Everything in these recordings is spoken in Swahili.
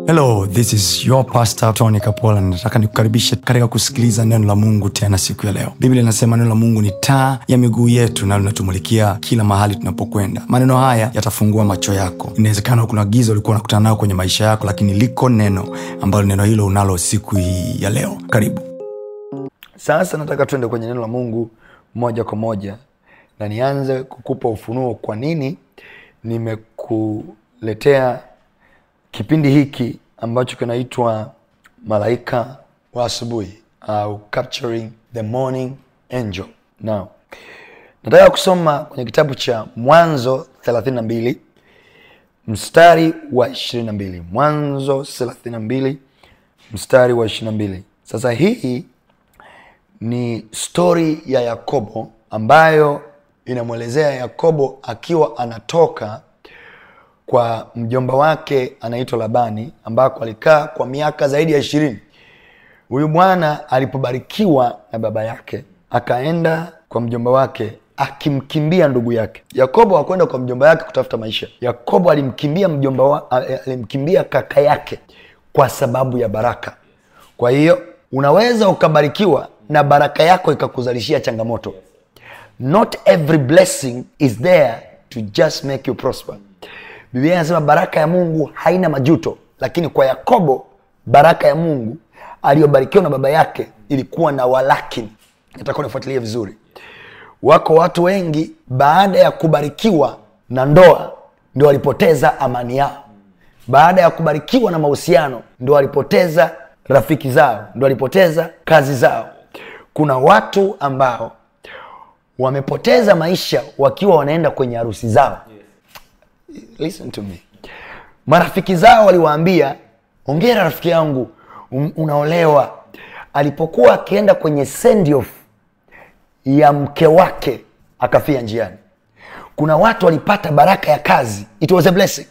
hello this is your pastor tony kapola nataka nikukaribishe katika kusikiliza neno la mungu tena siku ya leo biblia inasema neno la mungu ni taa ya miguu yetu na linatumulikia kila mahali tunapokwenda maneno haya yatafungua macho yako inawezekana kuna giza ulikuwa unakutana nayo kwenye maisha yako lakini liko neno ambalo neno hilo unalo siku hii ya leo karibu sasa nataka tuende kwenye neno la mungu moja kwa moja na nianze kukupa ufunuo kwa nini nimekuletea kipindi hiki ambacho kinaitwa malaika wa asubuhi au capturing the morning angel now nataka kusoma kwenye kitabu cha mwanzo 32 mstari wa 22 mwanzo 32 mstari wa 22 sasa hii ni stori ya yakobo ambayo inamwelezea yakobo akiwa anatoka kwa mjomba wake anaitwa labani ambako alikaa kwa miaka zaidi ya ishirini huyu bwana alipobarikiwa na baba yake akaenda kwa mjomba wake akimkimbia ndugu yake yakobo hakwenda kwa mjomba yake kutafuta maisha yakobo alimkimbia mjomba wa, alimkimbia kaka yake kwa sababu ya baraka kwa hiyo unaweza ukabarikiwa na baraka yako ikakuzalishia changamoto not every blessing is there to just make you prosper biblia inasema baraka ya mungu haina majuto lakini kwa yakobo baraka ya mungu aliyobarikiwa na baba yake ilikuwa na walakini nataka unifuatilie vizuri wako watu wengi baada ya kubarikiwa na ndoa ndio walipoteza amani yao baada ya kubarikiwa na mahusiano ndio walipoteza rafiki zao ndio walipoteza kazi zao kuna watu ambao wamepoteza maisha wakiwa wanaenda kwenye harusi zao listen to me marafiki zao waliwaambia ongera rafiki yangu un- unaolewa alipokuwa akienda kwenye send off ya mke wake akafia njiani kuna watu walipata baraka ya kazi it was a blessing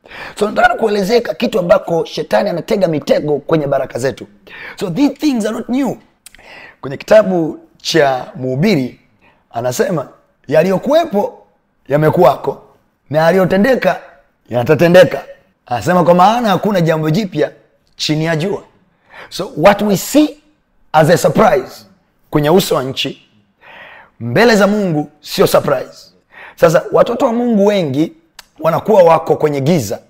so nataka kuelezeka kitu ambako shetani anatega mitego kwenye baraka zetu so these things are not new kwenye kitabu cha mhubiri anasema yaliyokuwepo yamekuwako na yaliyotendeka yatatendeka anasema kwa maana hakuna jambo jipya chini ya jua so what we see as a surprise kwenye uso wa nchi mbele za mungu sio surprise sasa watoto wa mungu wengi wanakuwa wako kwenye giza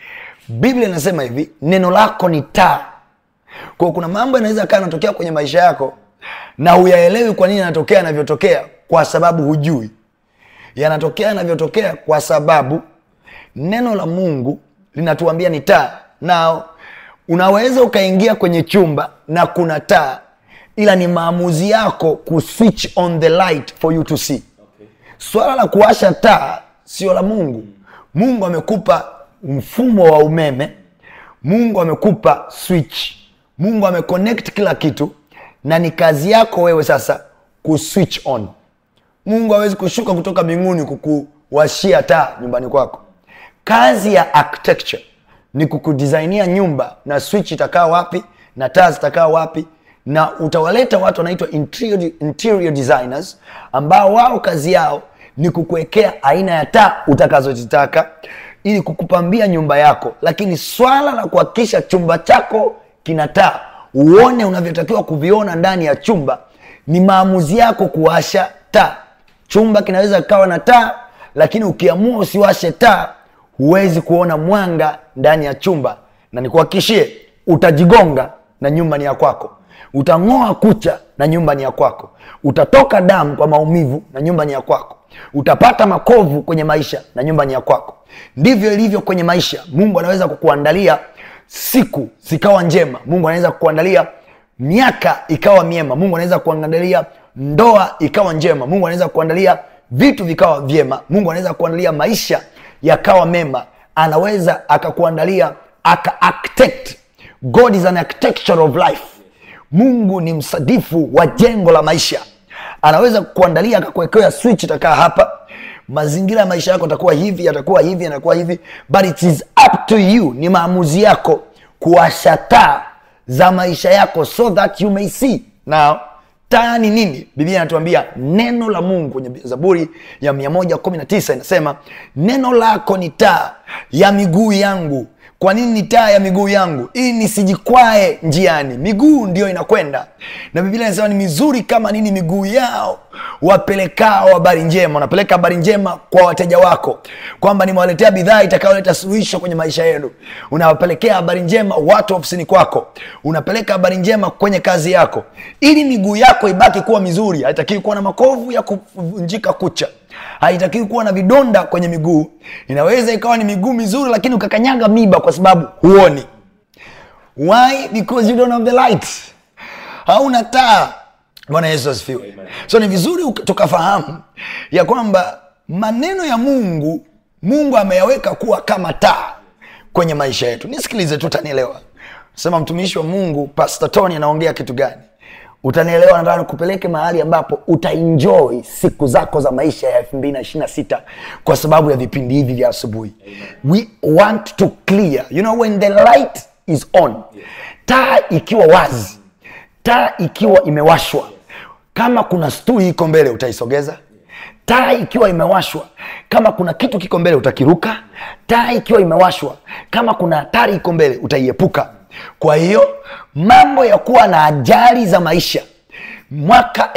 biblia inasema hivi neno lako ni taa kwao kuna mambo yanaweza kaa yanatokea kwenye maisha yako na huyaelewi kwa nini yanatokea yanavyotokea kwa sababu hujui yanatokea yanavyotokea kwa sababu neno la mungu linatuambia ni taa na unaweza ukaingia kwenye chumba na kuna taa ila ni maamuzi yako kuswitch on the light for you to see swala la kuwasha taa sio la mungu mungu amekupa mfumo wa umeme mungu amekupa switch mungu ameconnect kila kitu na ni kazi yako wewe sasa kuswitch on mungu hawezi kushuka kutoka mbinguni kukuwashia taa nyumbani kwako kazi ya architecture ni kukudisainia nyumba na switch itakaa wapi na taa zitakaa wapi na utawaleta watu wanaitwa interior, interior designers ambao wao kazi yao ni kukuwekea aina ya taa utakazozitaka ili kukupambia nyumba yako lakini swala la kuhakikisha chumba chako kina taa uone unavyotakiwa kuviona ndani ya chumba ni maamuzi yako kuwasha taa chumba kinaweza kikawa na taa lakini ukiamua usiwashe taa huwezi kuona mwanga ndani ya chumba na nikuhakikishie utajigonga na nyumba ni ya kwako utang'oa kucha na nyumba ni ya kwako utatoka damu kwa maumivu na nyumba ni ya kwako utapata makovu kwenye maisha na nyumba ni ya kwako ndivyo ilivyo kwenye maisha mungu anaweza kukuandalia siku zikawa njema mungu anaweza kukuandalia miaka ikawa miema mungu anaweza kuandalia ndoa ikawa njema mungu anaweza kuandalia vitu vikawa vyema mungu anaweza kuandalia maisha yakawa mema anaweza akakuandalia aka architect god is an architecture of life mungu ni msadifu wa jengo la maisha anaweza kuandalia akakuwekea switch itakaa hapa mazingira ya maisha yako atakuwa hivi yatakuwa hivi yatakuwa hivi but it is up to you ni maamuzi yako kuwasha taa za maisha yako so that you may see now taa ni nini biblia inatuambia neno la mungu kwenye zaburi ya 119 inasema neno lako ni taa ya miguu yangu kwa nini ni taa ya miguu yangu ili nisijikwae njiani miguu ndio inakwenda na biblia inasema ni mizuri kama nini miguu yao wapelekao habari njema unapeleka habari njema kwa wateja wako kwamba nimewaletea bidhaa itakayoleta suluhisho kwenye maisha yenu unawapelekea habari njema watu ofisini kwako unapeleka habari njema kwenye kazi yako ili miguu yako ibaki kuwa mizuri haitakiwi kuwa na makovu ya kuvunjika kucha haitakiwi kuwa na vidonda kwenye miguu inaweza ikawa ni miguu mizuri lakini ukakanyaga miba kwa sababu huoni why because you don't have the light hauna taa bwana yesu asifiwe so ni vizuri uka- tukafahamu ya kwamba maneno ya mungu mungu ameyaweka kuwa kama taa kwenye maisha yetu nisikilize tu utanielewa sema mtumishi wa mungu pastor tony anaongea kitu gani utanielewa nataka nikupeleke mahali ambapo utaenjoy siku zako za maisha ya 226 kwa sababu ya vipindi hivi vya asubuhi we want to clear you know when the light is on taa ikiwa wazi taa ikiwa imewashwa kama kuna stuli iko mbele utaisogeza taa ikiwa imewashwa kama kuna kitu kiko mbele utakiruka taa ikiwa imewashwa kama kuna hatari iko mbele utaiepuka kwa hiyo mambo ya kuwa na ajali za maisha mwaka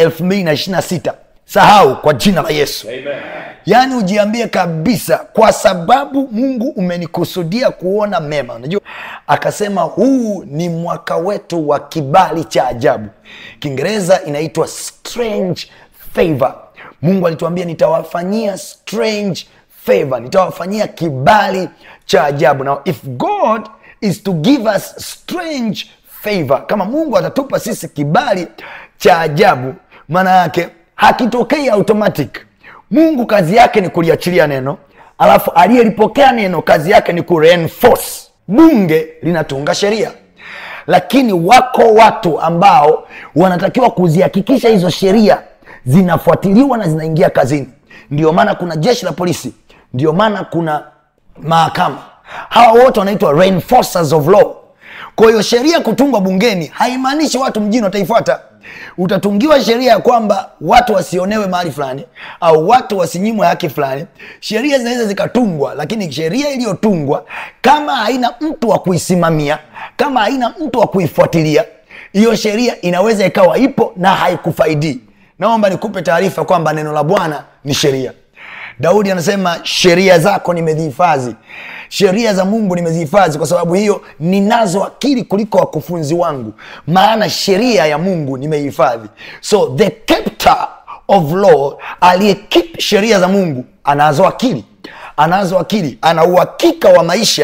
226 sahau kwa jina la yesu yaani ujiambie kabisa kwa sababu mungu umenikusudia kuona mema unajua akasema huu ni mwaka wetu wa kibali cha ajabu kiingereza inaitwa strange favor mungu alituambia nitawafanyia strange favor nitawafanyia kibali cha ajabu now if god is to give us strange favor kama mungu atatupa sisi kibali cha ajabu maana yake hakitokei automatic mungu kazi yake ni kuliachilia neno alafu aliyelipokea neno kazi yake ni kureinforce bunge linatunga sheria lakini wako watu ambao wanatakiwa kuzihakikisha hizo sheria zinafuatiliwa na zinaingia kazini ndio maana kuna jeshi la polisi ndio maana kuna mahakama hawa wote wanaitwa reinforcers of law kwa hiyo sheria kutungwa bungeni haimaanishi watu mjini wataifuata utatungiwa sheria ya kwamba watu wasionewe mahali fulani au watu wasinyimwe haki fulani sheria zinaweza zikatungwa lakini sheria iliyotungwa kama haina mtu wa kuisimamia kama haina mtu wa kuifuatilia hiyo sheria inaweza ikawa ipo na haikufaidii naomba nikupe taarifa kwamba neno la bwana ni sheria daudi anasema sheria zako nimezihifadhi sheria za mungu nimezihifadhi kwa sababu hiyo ninazo akili kuliko wakufunzi wangu maana sheria ya mungu nimeihifadhi so the captor of law aliyekip sheria za mungu anazo akili anazo akili ana uhakika wa maisha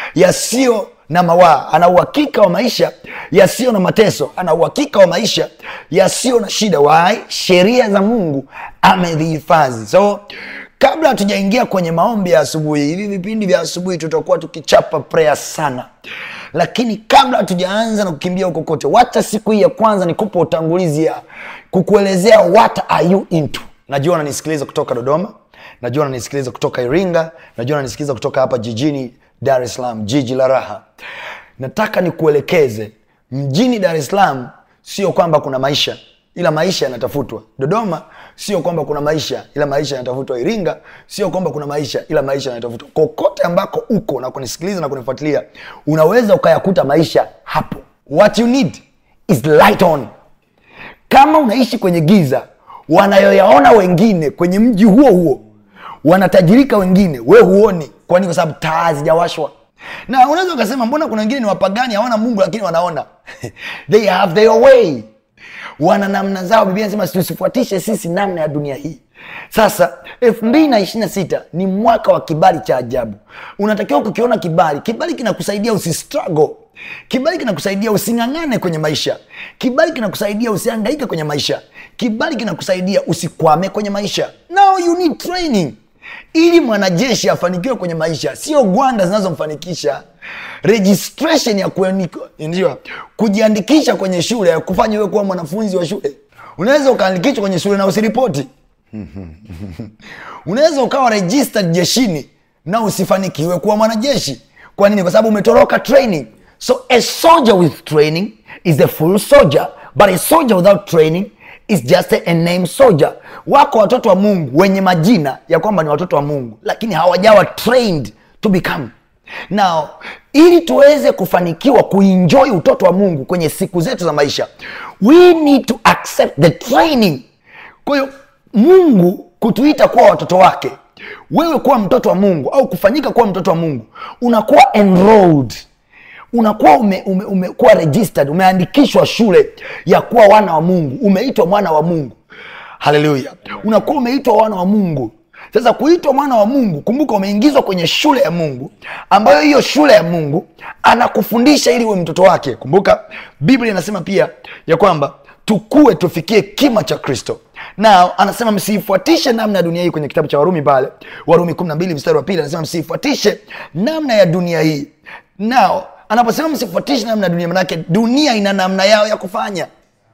yasiyo na mawaa ana uhakika wa maisha yasiyo na mateso ana uhakika wa maisha yasiyo na shida wai sheria za mungu amezihifadhi so kabla hatujaingia kwenye maombi ya asubuhi hivi vipindi vya asubuhi tutakuwa tukichapa prayer sana lakini kabla hatujaanza na kukimbia huko kote wacha siku hii ya kwanza nikupa utangulizi ya kukuelezea what are you into najua unanisikiliza kutoka dodoma najua unanisikiliza kutoka iringa najua unanisikiliza kutoka hapa jijini dar es salaam jiji la raha nataka nikuelekeze mjini dar es salaam sio kwamba kuna maisha ila maisha yanatafutwa dodoma sio kwamba kuna maisha ila maisha yanatafutwa iringa sio kwamba kuna maisha ila maisha yanatafutwa kokote ambako uko na kunisikiliza na kunifuatilia unaweza ukayakuta maisha hapo what you need is light on kama unaishi kwenye giza wanayoyaona wengine kwenye mji huo huo wanatajirika wengine we huoni kwani kwa sababu taa zijawashwa na unaweza ukasema mbona kuna wengine ni wapagani hawana mungu lakini wanaona they have their way wana namna zao biblia nasema tusifuatishe sisi namna ya dunia hii sasa elfu mbili na ishiri na sita ni mwaka wa kibali cha ajabu unatakiwa kukiona kibali kibali kinakusaidia usistruggle kibali kinakusaidia using'ang'ane kwenye maisha kibali kinakusaidia usiangaike kwenye maisha kibali kinakusaidia usikwame kwenye maisha now you need training ili mwanajeshi afanikiwe kwenye maisha sio gwanda zinazomfanikisha registration ya kuandika- ndio kujiandikisha kwenye shule ya kufanya wewe kuwa mwanafunzi wa shule unaweza ukaandikishwa kwenye shule na usiripoti unaweza ukawa registered jeshini na usifanikiwe kuwa mwanajeshi kwa nini kwa sababu umetoroka training so a soldier with training is a full soldier but a soldier without training is just a, a name soldier wako watoto wa mungu wenye majina ya kwamba ni watoto wa mungu lakini hawajawa trained to become now ili tuweze kufanikiwa kuenjoy utoto wa mungu kwenye siku zetu za maisha we need to accept the training kwa hiyo mungu kutuita kuwa watoto wake wewe kuwa mtoto wa mungu au kufanyika kuwa mtoto wa mungu unakuwa enrolled unakuwa ume, ume, umekuwa registered umeandikishwa shule ya kuwa wana wa mungu umeitwa mwana wa mungu haleluya unakuwa umeitwa wana wa mungu sasa kuitwa mwana wa mungu kumbuka umeingizwa kwenye shule ya mungu ambayo hiyo shule ya mungu anakufundisha ili uwe mtoto wake kumbuka biblia inasema pia ya kwamba tukue tufikie kima cha kristo na anasema msiifuatishe namna ya dunia hii kwenye kitabu cha warumi pale warumi 12 mstari wa pili anasema msiifuatishe namna ya dunia hii nao anaposema msifuatishe namna ya dunia manake dunia ina namna yao ya kufanya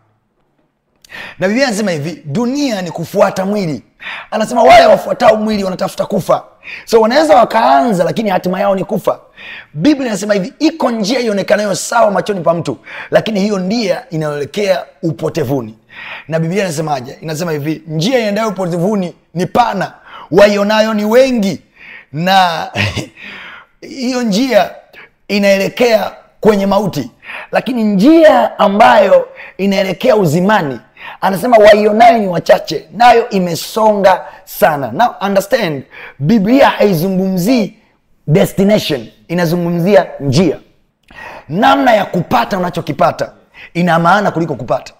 na biblia anasema hivi dunia ni kufuata mwili anasema wale wafuatao mwili wanatafuta kufa so wanaweza wakaanza lakini hatima yao ni kufa biblia inasema hivi iko njia ionekanayo sawa machoni pa mtu lakini hiyo ndia inayoelekea upotevuni na biblia inasemaje inasema hivi njia iendayo upotevuni ni pana waionayo ni wengi na hiyo njia inaelekea kwenye mauti lakini njia ambayo inaelekea uzimani anasema waionayo ni wachache nayo imesonga sana now understand biblia haizungumzii destination inazungumzia njia namna ya kupata unachokipata ina maana kuliko kupata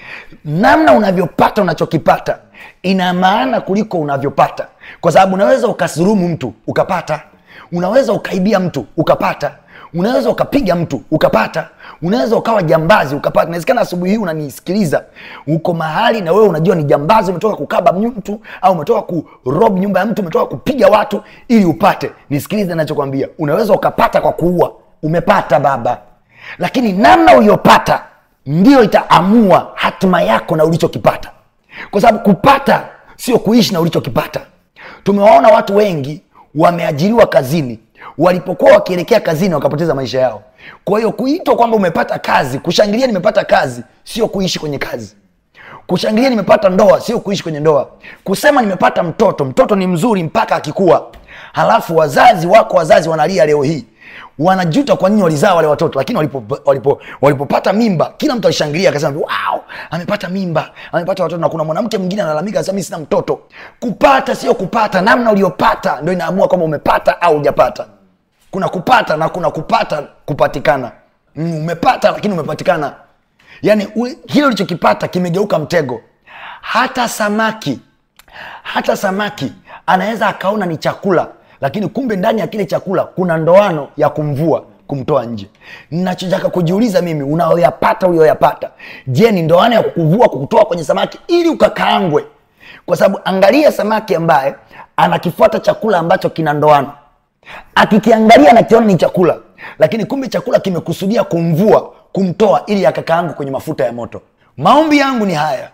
namna unavyopata unachokipata ina maana kuliko unavyopata kwa sababu unaweza ukasurumu mtu ukapata unaweza ukaibia mtu ukapata unaweza ukapiga mtu ukapata unaweza ukawa jambazi ukapata inawezekana asubuhi hii unanisikiliza uko mahali na wewe unajua ni jambazi umetoka kukaba mtu au umetoka kurob nyumba ya mtu umetoka kupiga watu ili upate nisikilize nachokwambia unaweza ukapata kwa kuua umepata baba lakini namna uliyopata ndiyo itaamua hatima yako na ulichokipata kwa sababu kupata sio kuishi na ulichokipata tumewaona watu wengi wameajiriwa kazini walipokuwa wakielekea kazini wakapoteza maisha yao kwa hiyo kuitwa kwamba umepata kazi kushangilia nimepata kazi sio kuishi kwenye kazi kushangilia nimepata ndoa sio kuishi kwenye ndoa kusema nimepata mtoto mtoto ni mzuri mpaka akikua halafu wazazi wako wazazi wanalia leo hii wanajuta kwa nini walizaa wale watoto lakini walipopata walipo, walipopata mimba kila mtu alishangilia akasema wow, amepata mimba amepata watoto na kuna mwanamke mwingine analalamika anasema mi sina mtoto kupata sio kupata namna uliopata ndo inaamua kwamba umepata au hujapata kuna kupata na kuna kupata kupatikana mm, umepata lakini umepatikana yaani kile ulichokipata kimegeuka mtego hata samaki hata samaki anaweza akaona ni chakula lakini kumbe ndani ya kile chakula kuna ndoano ya kumvua kumtoa nje nachotaka kujiuliza mimi unaoyapata ulioyapata je ni ndoano ya kukuvua kukutoa kwenye samaki ili ukakaangwe kwa sababu angalia samaki ambaye anakifuata chakula ambacho kina ndoano akikiangalia nakiona ni chakula lakini kumbe chakula kimekusudia kumvua kumtoa ili akakaangwe kwenye mafuta ya moto maombi yangu ni haya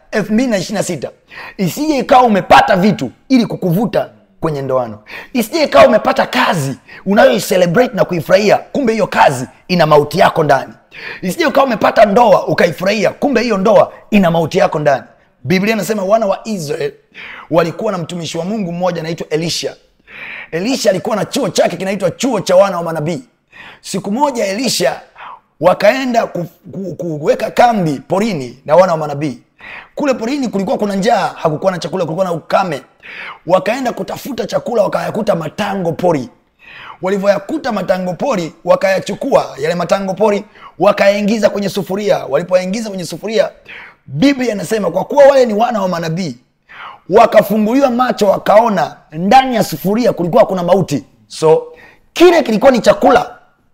226 isije ikawa umepata vitu ili kukuvuta kwenye ndoano isije ikawa umepata kazi unayoicelebrate na kuifurahia kumbe hiyo kazi ina mauti yako ndani isije ukawa umepata ndoa ukaifurahia kumbe hiyo ndoa ina mauti yako ndani biblia inasema wana wa israel walikuwa na mtumishi wa mungu mmoja anaitwa elisha elisha alikuwa na chuo chake kinaitwa chuo cha wana wa manabii siku moja elisha wakaenda ku, ku, ku, kuweka kambi porini na wana wa manabii kule porini kulikuwa kuna njaa hakukuwa na chakula kulikuwa na ukame wakaenda kutafuta chakula wakayakuta matango pori walivyoyakuta matango pori wakayachukua yale matango pori wakayaingiza kwenye sufuria walipoyaingiza kwenye sufuria biblia inasema kwa kuwa wale ni wana wa manabii wakafunguliwa macho wakaona ndani ya sufuria kulikuwa kuna mauti so kile kilikuwa ni chakula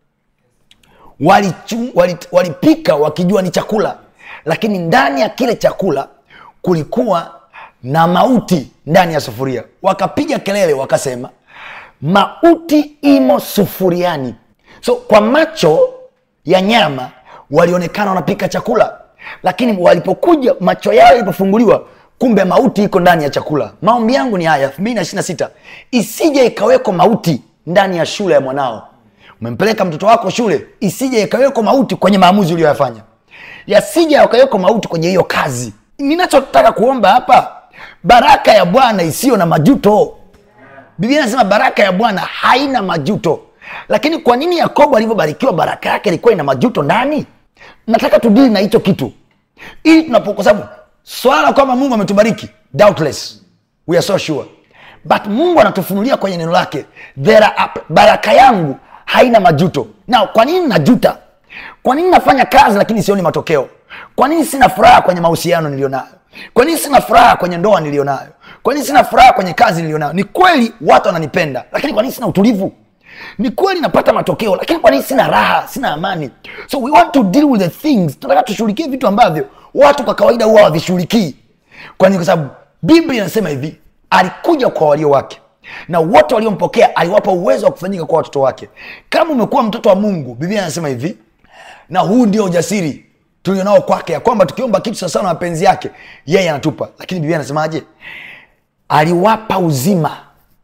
walipika wali, wali wakijua ni chakula lakini ndani ya kile chakula kulikuwa na mauti ndani ya sufuria wakapiga kelele wakasema mauti imo sufuriani so kwa macho ya nyama walionekana wanapika chakula lakini walipokuja macho yao yalipofunguliwa kumbe mauti iko ndani ya chakula maombi yangu ni haya 226 isije ikaweko mauti ndani ya shule ya mwanao umempeleka mtoto wako shule isije ikaweko mauti kwenye maamuzi uliyoyafanya yasije yakaweko mauti kwenye hiyo kazi ninachotaka kuomba hapa baraka ya bwana isiyo na majuto biblia inasema baraka ya bwana haina majuto lakini kwa nini yakobo alivyobarikiwa baraka yake ilikuwa ina majuto ndani nataka tudili na hicho kitu ili tunapo kwa sababu swala kwamba mungu ametubariki doubtless we are so sure but mungu anatufunulia kwenye neno lake there are, baraka yangu haina majuto na kwa nini najuta kwa nini nafanya kazi lakini sioni matokeo kwa nini sina furaha kwenye mahusiano niliyonayo kwa nini sina furaha kwenye ndoa niliyonayo kwa nini sina furaha kwenye kazi niliyonayo ni kweli watu wananipenda lakini kwa nini sina utulivu ni kweli napata matokeo lakini kwa nini sina raha sina amani so we want to deal with the things tunataka tushughulikie vitu ambavyo watu kwa kawaida huwa havishughulikii kwani kwa sababu biblia inasema hivi alikuja kwa walio wake na wote waliompokea aliwapa uwezo wa kufanyika kwa watoto wake kama umekuwa mtoto wa mungu biblia anasema hivi na huu ndio ujasiri tulionao kwake ya kwamba tukiomba kitu sawasawa na mapenzi yake yeye anatupa lakini biblia anasemaje aliwapa uzima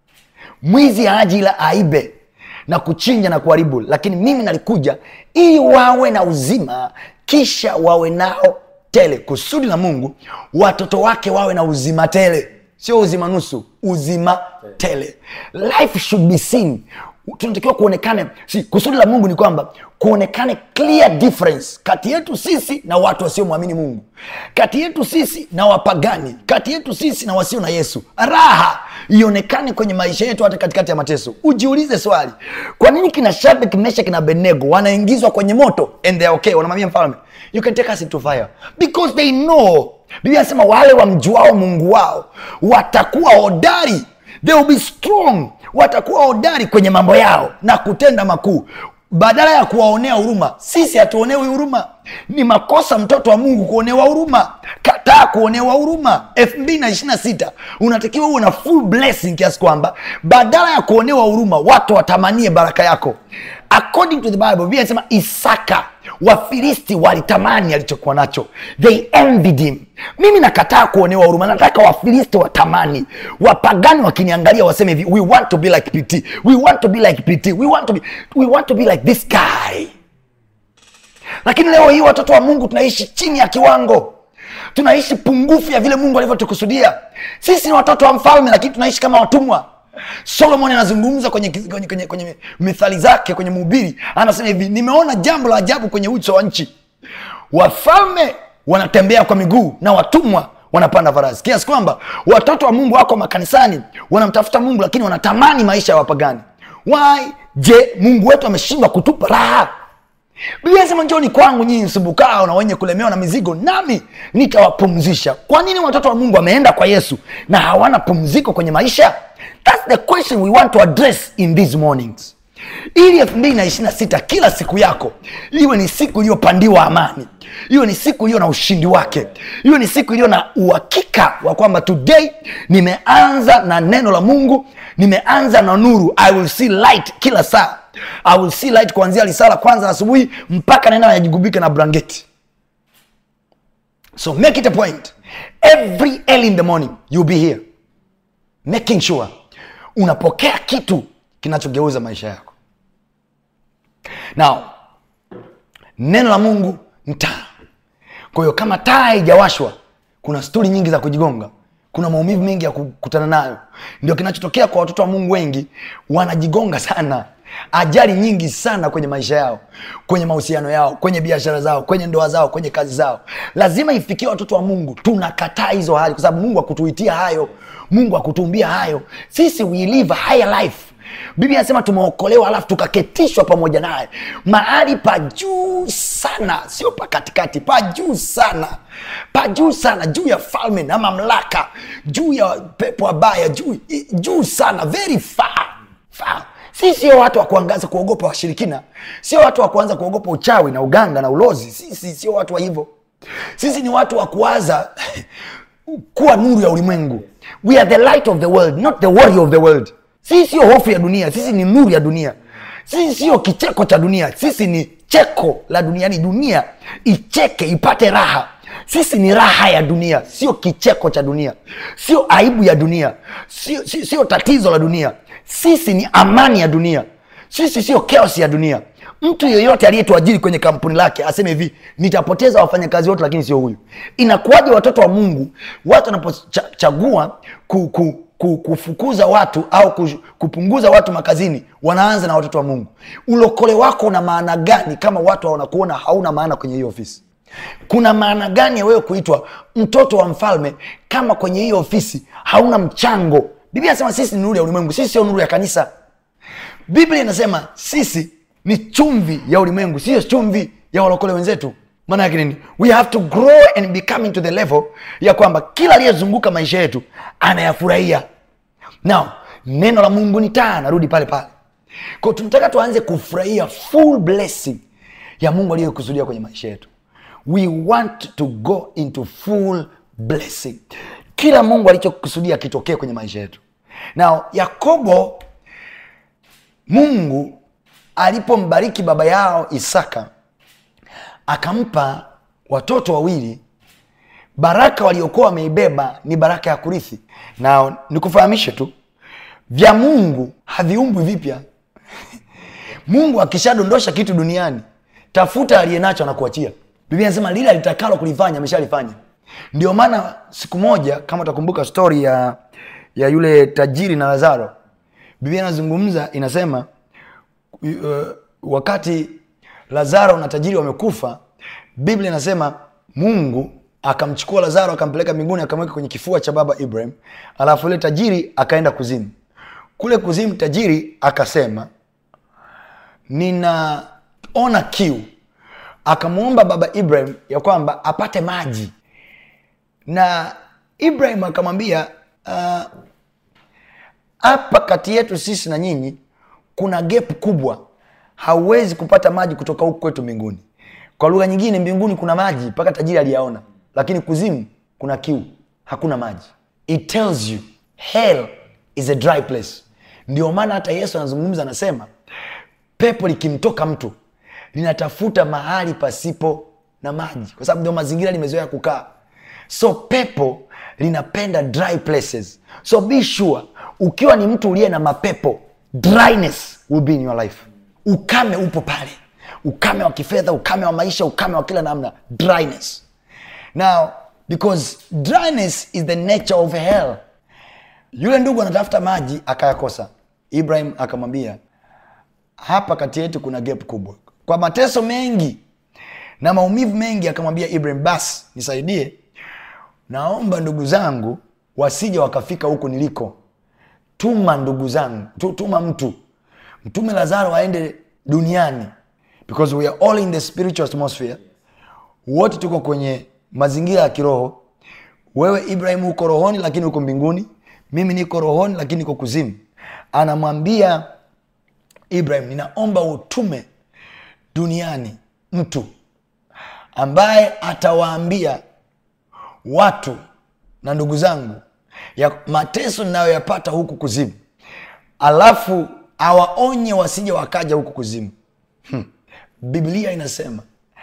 mwizi haji ila aibe na kuchinja na kuharibu lakini mimi nalikuja ili wawe na uzima kisha wawe nao tele kusudi la mungu watoto wake wawe na uzima tele sio uzima nusu uzima tele life should be seen tunatakiwa kuonekane si, kusudi la mungu ni kwamba kuonekane clear difference kati yetu sisi na watu wasiomwamini mungu kati yetu sisi na wapagani kati yetu sisi na wasio na yesu raha ionekane kwenye maisha yetu hata katikati ya mateso ujiulize swali kwa nini kina shabik meshak na benego wanaingizwa kwenye moto and they are okay wanamwambia mfalme you can take us into fire because they know biblia anasema wale wamjuao mungu wao watakuwa hodari they will be strong watakuwa hodari kwenye mambo yao na kutenda makuu badala ya kuwaonea huruma sisi hatuonewi huruma ni makosa mtoto wa mungu kuonewa huruma kataa kuonewa huruma elfu mbili na ishiri na sita unatakiwa uwe na full blessing kiasi kwamba badala ya kuonewa huruma watu watamanie baraka yako according to the bible biblia inasema isaka wafilisti walitamani alichokuwa nacho they envied him mimi nakataa kuonewa huruma nataka wafilisti watamani wapagani wakiniangalia waseme hivi we want to be like pt we want to be like pt we want to be, we want to be like this guy lakini leo hii watoto wa mungu tunaishi chini ya kiwango tunaishi pungufu ya vile mungu alivyotukusudia sisi ni watoto wa mfalme lakini tunaishi kama watumwa solomon anazungumza kwenye, kwenye, kwenye, kwenye mithali zake kwenye mhubiri anasema hivi nimeona jambo la ajabu kwenye uso wa nchi wafalme wanatembea kwa miguu na watumwa wanapanda farasi kiasi kwamba watoto wa mungu wako makanisani wanamtafuta mungu lakini wanatamani maisha ya wapagani why je mungu wetu ameshindwa kutupa raha biblia inasema njoni kwangu nyinyi msumbukao na wenye kulemewa na mizigo nami nitawapumzisha kwa nini watoto wa mungu wameenda kwa yesu na hawana pumziko kwenye maisha thats the question we want to address in these mornings ili elfu mbili na ishirina sita kila siku yako iwe ni siku iliyopandiwa amani iwe ni siku iliyo na ushindi wake iwe ni siku iliyo na uhakika wa kwamba today nimeanza na neno la mungu nimeanza na nuru i will see light kila saa i will see light kuanzia lisala kwanza asubuhi mpaka naenda najigubika na blanketi so make it a point every early in the morning you'll be here making sure unapokea kitu kinachogeuza maisha yako now neno la mungu ni taa kwa hiyo kama taa haijawashwa kuna stori nyingi za kujigonga kuna maumivu mengi ya kukutana nayo ndio kinachotokea kwa watoto wa mungu wengi wanajigonga sana ajali nyingi sana kwenye maisha yao kwenye mahusiano yao kwenye biashara zao kwenye ndoa zao kwenye kazi zao lazima ifikie watoto wa mungu tunakataa hizo hali kwa sababu mungu akutuitia hayo mungu akutuumbia hayo sisi we live a higher life biblia anasema tumeokolewa alafu tukaketishwa pamoja naye mahali pa juu sana sio pa katikati pa juu sana pa juu sana juu ya falme na mamlaka juu ya pepo wabaya juu, juu sana very far, far si sio watu wa kuangaza kuogopa washirikina sio watu wa kuanza kuogopa uchawi na uganga na ulozi sisi sio watu wa hivyo sisi ni watu wa kuwaza kuwa nuru ya ulimwengu we are the light of the world not the warrior of the world sisi sio hofu ya dunia sisi ni nuru ya dunia sisi sio kicheko cha dunia sisi ni cheko la duniani dunia icheke ipate raha sisi ni raha ya dunia sio kicheko cha dunia sio aibu ya dunia sio, sio, sio tatizo la dunia sisi ni amani ya dunia sisi sio chaos ya dunia mtu yeyote aliyetuajiri kwenye kampuni lake aseme hivi nitapoteza wafanyakazi wote lakini sio huyu inakuwaje watoto wa mungu watu wanapochagua ku, ku, ku- kufukuza watu au kush- kupunguza watu makazini wanaanza na watoto wa mungu ulokole wako una maana gani kama watu wanakuona hauna maana kwenye hiyo ofisi kuna maana gani ya wewe kuitwa mtoto wa mfalme kama kwenye hiyo ofisi hauna mchango biblia anasema sisi ni nuru ya ulimwengu sisi sio nuru ya kanisa biblia inasema sisi ni chumvi ya ulimwengu siyo chumvi ya walokole wenzetu maana yake nini we have to grow and be coming to the level ya kwamba kila aliyezunguka maisha yetu anayafurahia now neno la mungu ni taa narudi pale pale kwao tunataka tuanze kufurahia full blessing ya mungu aliyokusudia kwenye maisha yetu we want to go into full blessing kila mungu alichokusudia kitokee kwenye maisha yetu now yakobo mungu alipombariki baba yao isaka akampa watoto wawili baraka waliokuwa wameibeba ni baraka ya kurithi na nikufahamishe tu vya mungu haviumbwi vipya mungu akishadondosha kitu duniani tafuta aliye nacho anakuachia biblia anasema lile alitakalo kulifanya ameshalifanya ndio maana siku moja kama utakumbuka stori ya ya yule tajiri na lazaro biblia inazungumza inasema uh, wakati lazaro na tajiri wamekufa biblia inasema mungu akamchukua lazaro akampeleka mbinguni akamweka kwenye kifua cha baba ibrahim alafu yule tajiri akaenda kuzimu kule kuzimu tajiri akasema ninaona kiu akamwomba baba ibrahim ya kwamba apate maji na ibrahim akamwambia "Ah, hapa kati yetu sisi na nyinyi kuna gap kubwa hauwezi kupata maji kutoka huku kwetu mbinguni kwa lugha nyingine mbinguni kuna maji mpaka tajiri aliyaona lakini kuzimu kuna kiu hakuna maji it tells you hell is a dry place ndio maana hata yesu anazungumza anasema pepo likimtoka mtu linatafuta mahali pasipo na maji kwa sababu ndio mazingira limezoea kukaa so pepo linapenda dry places so be sure ukiwa ni mtu uliye na mapepo dryness will be in your life ukame upo pale ukame wa kifedha ukame wa maisha ukame wa kila namna dryness now because dryness is the nature of hell yule ndugu anatafuta maji akayakosa ibrahim akamwambia hapa kati yetu kuna gap kubwa kwa mateso mengi na maumivu mengi akamwambia ibrahim basi nisaidie naomba ndugu zangu wasije wakafika huku niliko tuma ndugu zangu tu- tuma mtu mtume lazaro aende duniani because we are all in the spiritual atmosphere wote tuko kwenye mazingira ya kiroho wewe ibrahim uko rohoni lakini uko mbinguni mimi niko rohoni lakini niko kuzimu anamwambia ibrahim ninaomba utume duniani mtu ambaye atawaambia watu na ndugu zangu ya mateso ninayoyapata huku kuzimu alafu awaonye wasije wakaja huku kuzimu hmm. biblia inasema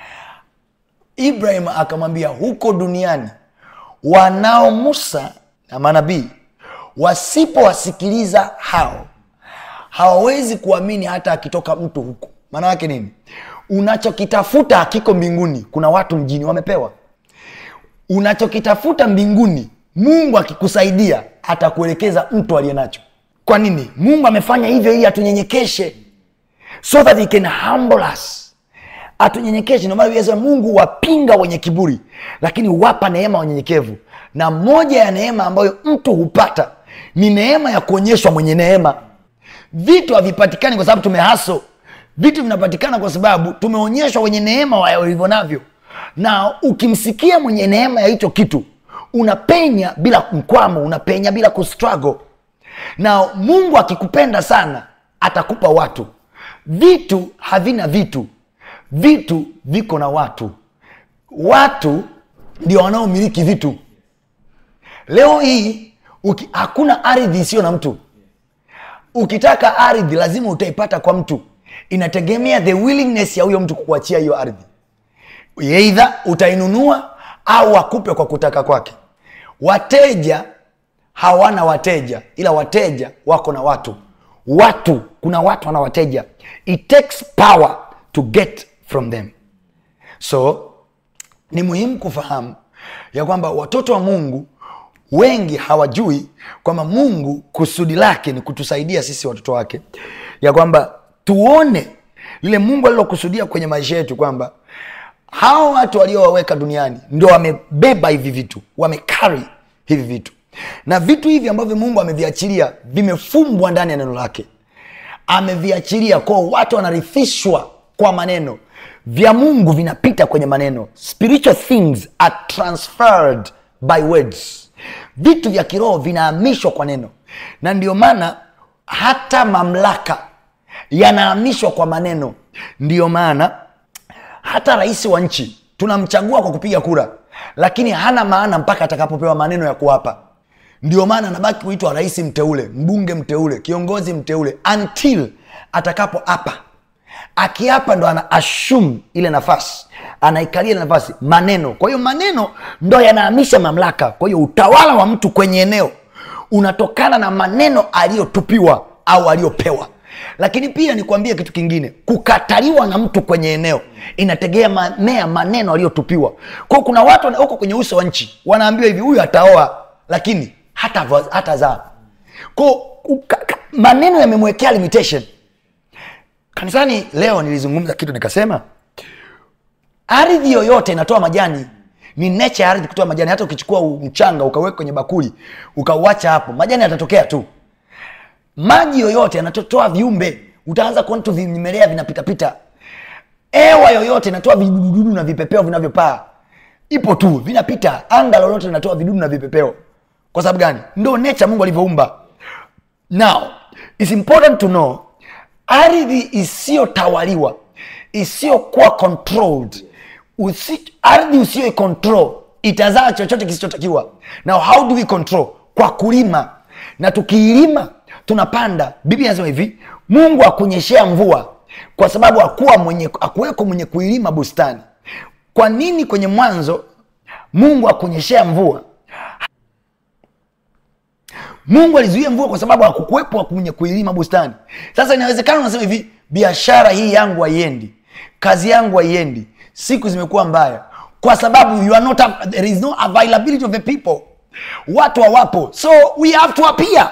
ibrahim akamwambia huko duniani wanao musa na manabii wasipowasikiliza hao hawawezi kuamini hata akitoka mtu huku maana yake nini unachokitafuta hakiko mbinguni kuna watu mjini wamepewa unachokitafuta mbinguni mungu akikusaidia atakuelekeza mtu aliye nacho kwa nini mungu amefanya hivyo ili atunyenyekeshe so that he can humble us atunyenyekeshe ndio maana Biblia inasema mungu wapinga wenye kiburi lakini wapa neema wanyenyekevu na moja ya neema ambayo mtu hupata ni neema ya kuonyeshwa mwenye neema vitu havipatikani kwa sababu tumehaso vitu vinapatikana kwa sababu tumeonyeshwa wenye neema wa- walivyo navyo na ukimsikia mwenye neema ya hicho kitu unapenya bila mkwamo unapenya bila kustruggle na mungu akikupenda sana atakupa watu vitu havina vitu vitu viko na watu watu ndio wanaomiliki vitu leo hii uki, hakuna ardhi isiyo na mtu ukitaka ardhi lazima utaipata kwa mtu inategemea the willingness ya huyo mtu kukuachia hiyo ardhi eidha utainunua au akupe kwa kutaka kwake wateja hawana wateja ila wateja wako na watu watu kuna watu wana wateja it takes power to get from them so ni muhimu kufahamu ya kwamba watoto wa mungu wengi hawajui kwamba mungu kusudi lake ni kutusaidia sisi watoto wake ya kwamba tuone lile mungu alilokusudia kwenye maisha yetu kwamba hawa watu waliowaweka duniani ndo wamebeba hivi vitu wamekari hivi vitu na vitu hivi ambavyo mungu ameviachilia vimefumbwa ndani ya neno lake ameviachilia kwao watu wanarithishwa kwa maneno vya mungu vinapita kwenye maneno spiritual things are transferred by words vitu vya kiroho vinahamishwa kwa neno na ndio maana hata mamlaka yanahamishwa kwa maneno ndiyo maana hata rais wa nchi tunamchagua kwa kupiga kura lakini hana maana mpaka atakapopewa maneno ya kuwapa ndio maana anabaki kuitwa rais mteule mbunge mteule kiongozi mteule until atakapoapa akiapa ndo ana ashum ile nafasi anaikalia ile nafasi maneno kwa hiyo maneno ndo yanahamisha mamlaka kwa hiyo utawala wa mtu kwenye eneo unatokana na maneno aliyotupiwa au aliyopewa lakini pia nikwambie kitu kingine kukataliwa na mtu kwenye eneo inategemea maneno aliyotupiwa kwao kuna watu wana- huko kwenye uso wa nchi wanaambiwa hivi huyu ataoa lakini hata hatazaa ko maneno yamemwekea limitation kanisani leo nilizungumza kitu nikasema ardhi yoyote inatoa majani ni nature ya ardhi kutoa majani hata ukichukua mchanga ukaweka kwenye bakuli ukauacha hapo majani yatatokea tu maji yoyote yanatotoa viumbe utaanza kuona tu vimelea vinapitapita hewa yoyote inatoa vidududu na vipepeo vinavyopaa ipo tu vinapita anga lolote linatoa vidudu na vipepeo kwa sababu gani ndo nature mungu alivyoumba now its important to know ardhi isiyotawaliwa isiyokuwa controlled usi, ardhi usiyoicontrol itazaa chochote kisichotakiwa now how do we control kwa kulima na tukiilima tunapanda biblia inasema hivi mungu akunyeshea mvua kwa sababu akuwa mwenye akuweko mwenye kuilima bustani kwa nini kwenye mwanzo mungu akunyeshea mvua mungu alizuia mvua kwa sababu hakukuwepo mwenye kuilima bustani sasa inawezekana unasema hivi biashara hii yangu haiendi kazi yangu haiendi siku zimekuwa mbaya kwa sababu you are not, there is no availability of the people watu hawapo so we have to appear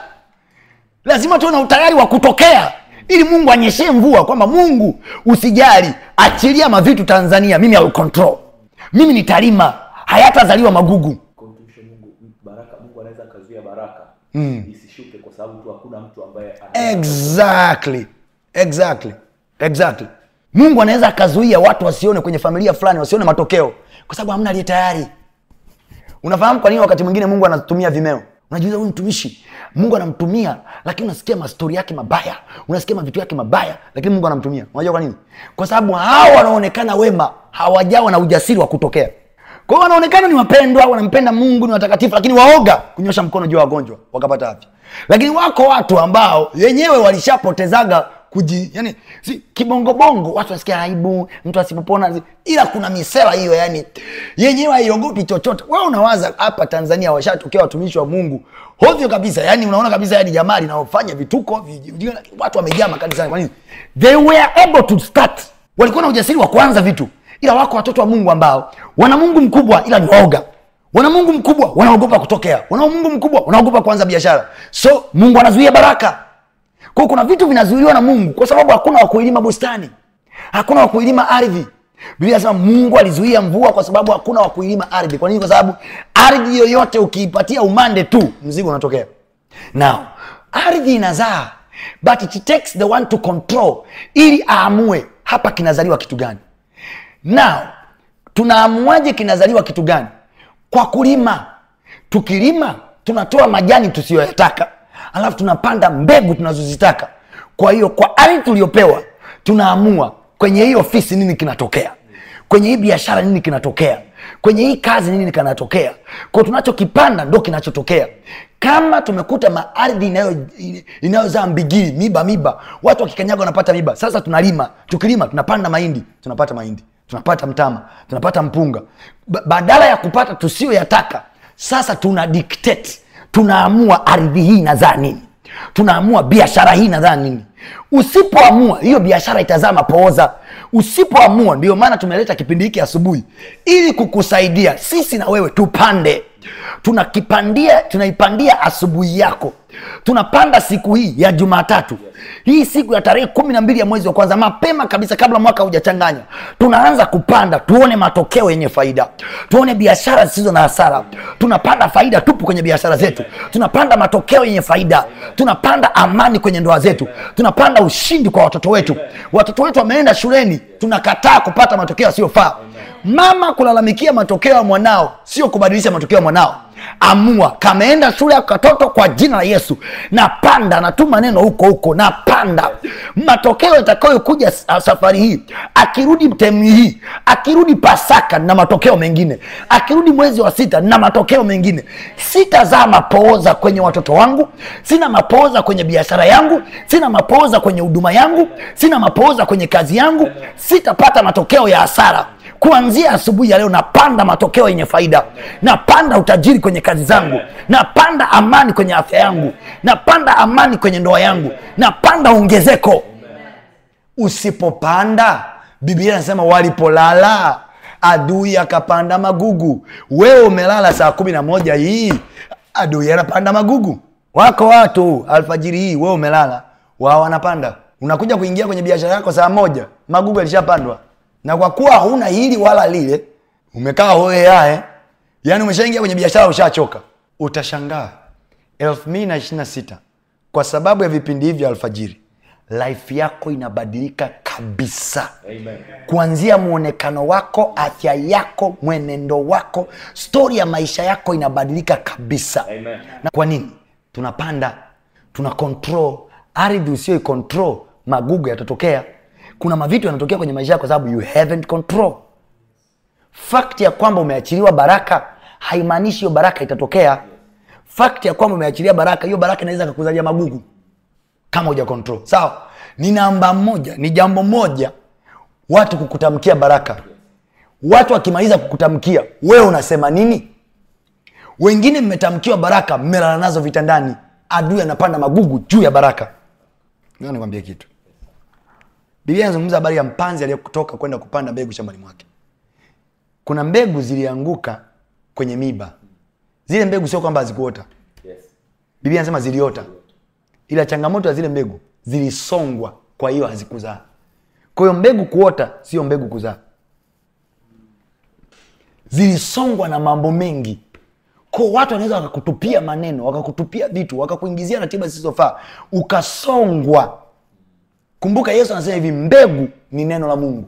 lazima tuwe na utayari wa kutokea ili mungu anyeshee mvua kwamba mungu usijali achilia mavitu tanzania mimi I will control mimi nitalima hayatazaliwa magugu kumtumisha mungu baraka mungu anaweza akazuia baraka mm. isishuke kwa sababu tu hakuna mtu ambaye ana- exactly exactly exactly mungu anaweza akazuia watu wasione kwenye familia fulani wasione matokeo kwa sababu hamna aliye tayari unafahamu kwa nini wakati mwingine mungu anatumia vimeo unajiuliza huyu mtumishi mungu anamtumia lakini unasikia mastori yake mabaya unasikia mavitu yake mabaya lakini mungu anamtumia unajua kwa nini kwa sababu hawa wanaonekana wema hawajawa na ujasiri wa kutokea kwa hiyo wanaonekana ni wapendwa wanampenda mungu ni watakatifu lakini waoga kunyosha mkono juu ya wagonjwa wakapata afya lakini wako watu ambao wenyewe walishapotezaga kuji yani si, kibongobongo watu wasikia aibu mtu asipopona ila kuna misela hiyo yani yenyewe haiogopi chochote wewe unawaza hapa tanzania washatokea watumishi wa mungu hovyo kabisa yani unaona kabisa yani jamaa linaofanya vituko vi- watu wamejaa makanisani kwa nini they were able to start walikuwa na ujasiri wa kuanza vitu ila wako watoto wa mungu ambao wana mungu mkubwa ila ni waoga wana mungu mkubwa wanaogopa kutokea wana mungu mkubwa wanaogopa kuanza biashara so mungu anazuia baraka kwao kuna vitu vinazuiliwa na mungu kwa sababu hakuna wa kuilima bustani hakuna wa kuilima ardhi biblia nasema mungu alizuia mvua kwa sababu hakuna wa kuilima ardhi kwa nini kwa sababu ardhi yoyote ukiipatia umande tu mzigo unatokea now ardhi inazaa but it takes the one to control ili aamue hapa kinazaliwa kitu gani now tunaamuaje kinazaliwa kitu gani kwa kulima tukilima tunatoa majani tusiyoyataka alafu tunapanda mbegu tunazozitaka kwa hiyo kwa ardhi tuliyopewa tunaamua kwenye hii ofisi nini kinatokea kwenye hii biashara nini kinatokea kwenye hii kazi nini kinatokea kwao tunachokipanda ndo kinachotokea kama tumekuta maardhi inayo- inayozaa mbigili miba miba watu wakikanyaga wanapata miba sasa tunalima tukilima tunapanda mahindi tunapata mahindi tunapata mtama tunapata mpunga ba- badala ya kupata tusiyoyataka sasa tuna dictate tunaamua ardhi hii inazaa nini tunaamua biashara hii inazaa nini usipoamua hiyo biashara itazaa mapooza usipoamua ndio maana tumeleta kipindi hiki asubuhi ili kukusaidia sisi na wewe tupande tunakipandia tunaipandia asubuhi yako tunapanda siku hii ya jumatatu hii siku ya tarehe kumi na mbili ya mwezi wa kwanza mapema kabisa kabla mwaka hujachanganya tunaanza kupanda tuone matokeo yenye faida tuone biashara zisizo na hasara tunapanda faida tupu kwenye biashara zetu tunapanda matokeo yenye faida tunapanda amani kwenye ndoa zetu tunapanda ushindi kwa watoto wetu watoto wetu wameenda shuleni tunakataa kupata matokeo yasiyofaa mama kulalamikia matokeo ya mwanao sio kubadilisha matokeo ya mwanao amua kameenda shule ya katoto kwa jina la yesu napanda natuma neno huko huko napanda matokeo yatakayokuja sa- safari hii akirudi mtemi hii akirudi pasaka na matokeo mengine akirudi mwezi wa sita na matokeo mengine sitazaa mapooza kwenye watoto wangu sina mapooza kwenye biashara yangu sina mapooza kwenye huduma yangu sina mapooza kwenye kazi yangu sitapata matokeo ya hasara kuanzia asubuhi ya leo napanda matokeo yenye faida napanda utajiri kwenye kazi zangu napanda amani kwenye afya yangu napanda amani kwenye ndoa yangu napanda ongezeko usipopanda biblia anasema walipolala adui akapanda magugu wewe umelala saa kumi na moja hii adui anapanda magugu wako watu alfajiri hii wewe umelala wao wanapanda unakuja kuingia kwenye biashara yako saa moja magugu yalishapandwa na kwa kuwa huna hili wala lile umekaa hoeae yaani umeshaingia kwenye biashara ushachoka utashangaa elfu mbili na ishiri na sita kwa sababu ya vipindi hivi vya alfajiri life yako inabadilika kabisa Amen. kuanzia mwonekano wako afya yako mwenendo wako stori ya maisha yako inabadilika kabisa Amen. na kwa nini tunapanda tuna control ardhi usio control magugu yatatokea kuna mavitu yanatokea kwenye maisha yako kwa sababu you haven't control fakti ya kwamba umeachiliwa baraka haimaanishi hiyo baraka itatokea fakti ya kwamba umeachilia baraka hiyo baraka inaweza kakuzalia magugu kama uja control sawa ni namba moja ni jambo moja watu kukutamkia baraka watu wakimaliza kukutamkia wewe unasema nini wengine mmetamkiwa baraka mmelala nazo vitandani adui anapanda magugu juu ya baraka Ngoja nikwambie kitu biblia inazungumza habari ya mpanzi aliyetoka kwenda kupanda mbegu shambani mwake kuna mbegu zilianguka kwenye miba zile mbegu sio kwamba hazikuota Yes. biblia anasema ziliota ila changamoto ya zile mbegu zilisongwa kwa hiyo hazikuzaa kwa hiyo mbegu kuota sio mbegu kuzaa zilisongwa na mambo mengi ko watu wanaweza wakakutupia maneno wakakutupia vitu wakakuingizia ratiba zisizofaa ukasongwa kumbuka yesu anasema hivi mbegu ni neno la mungu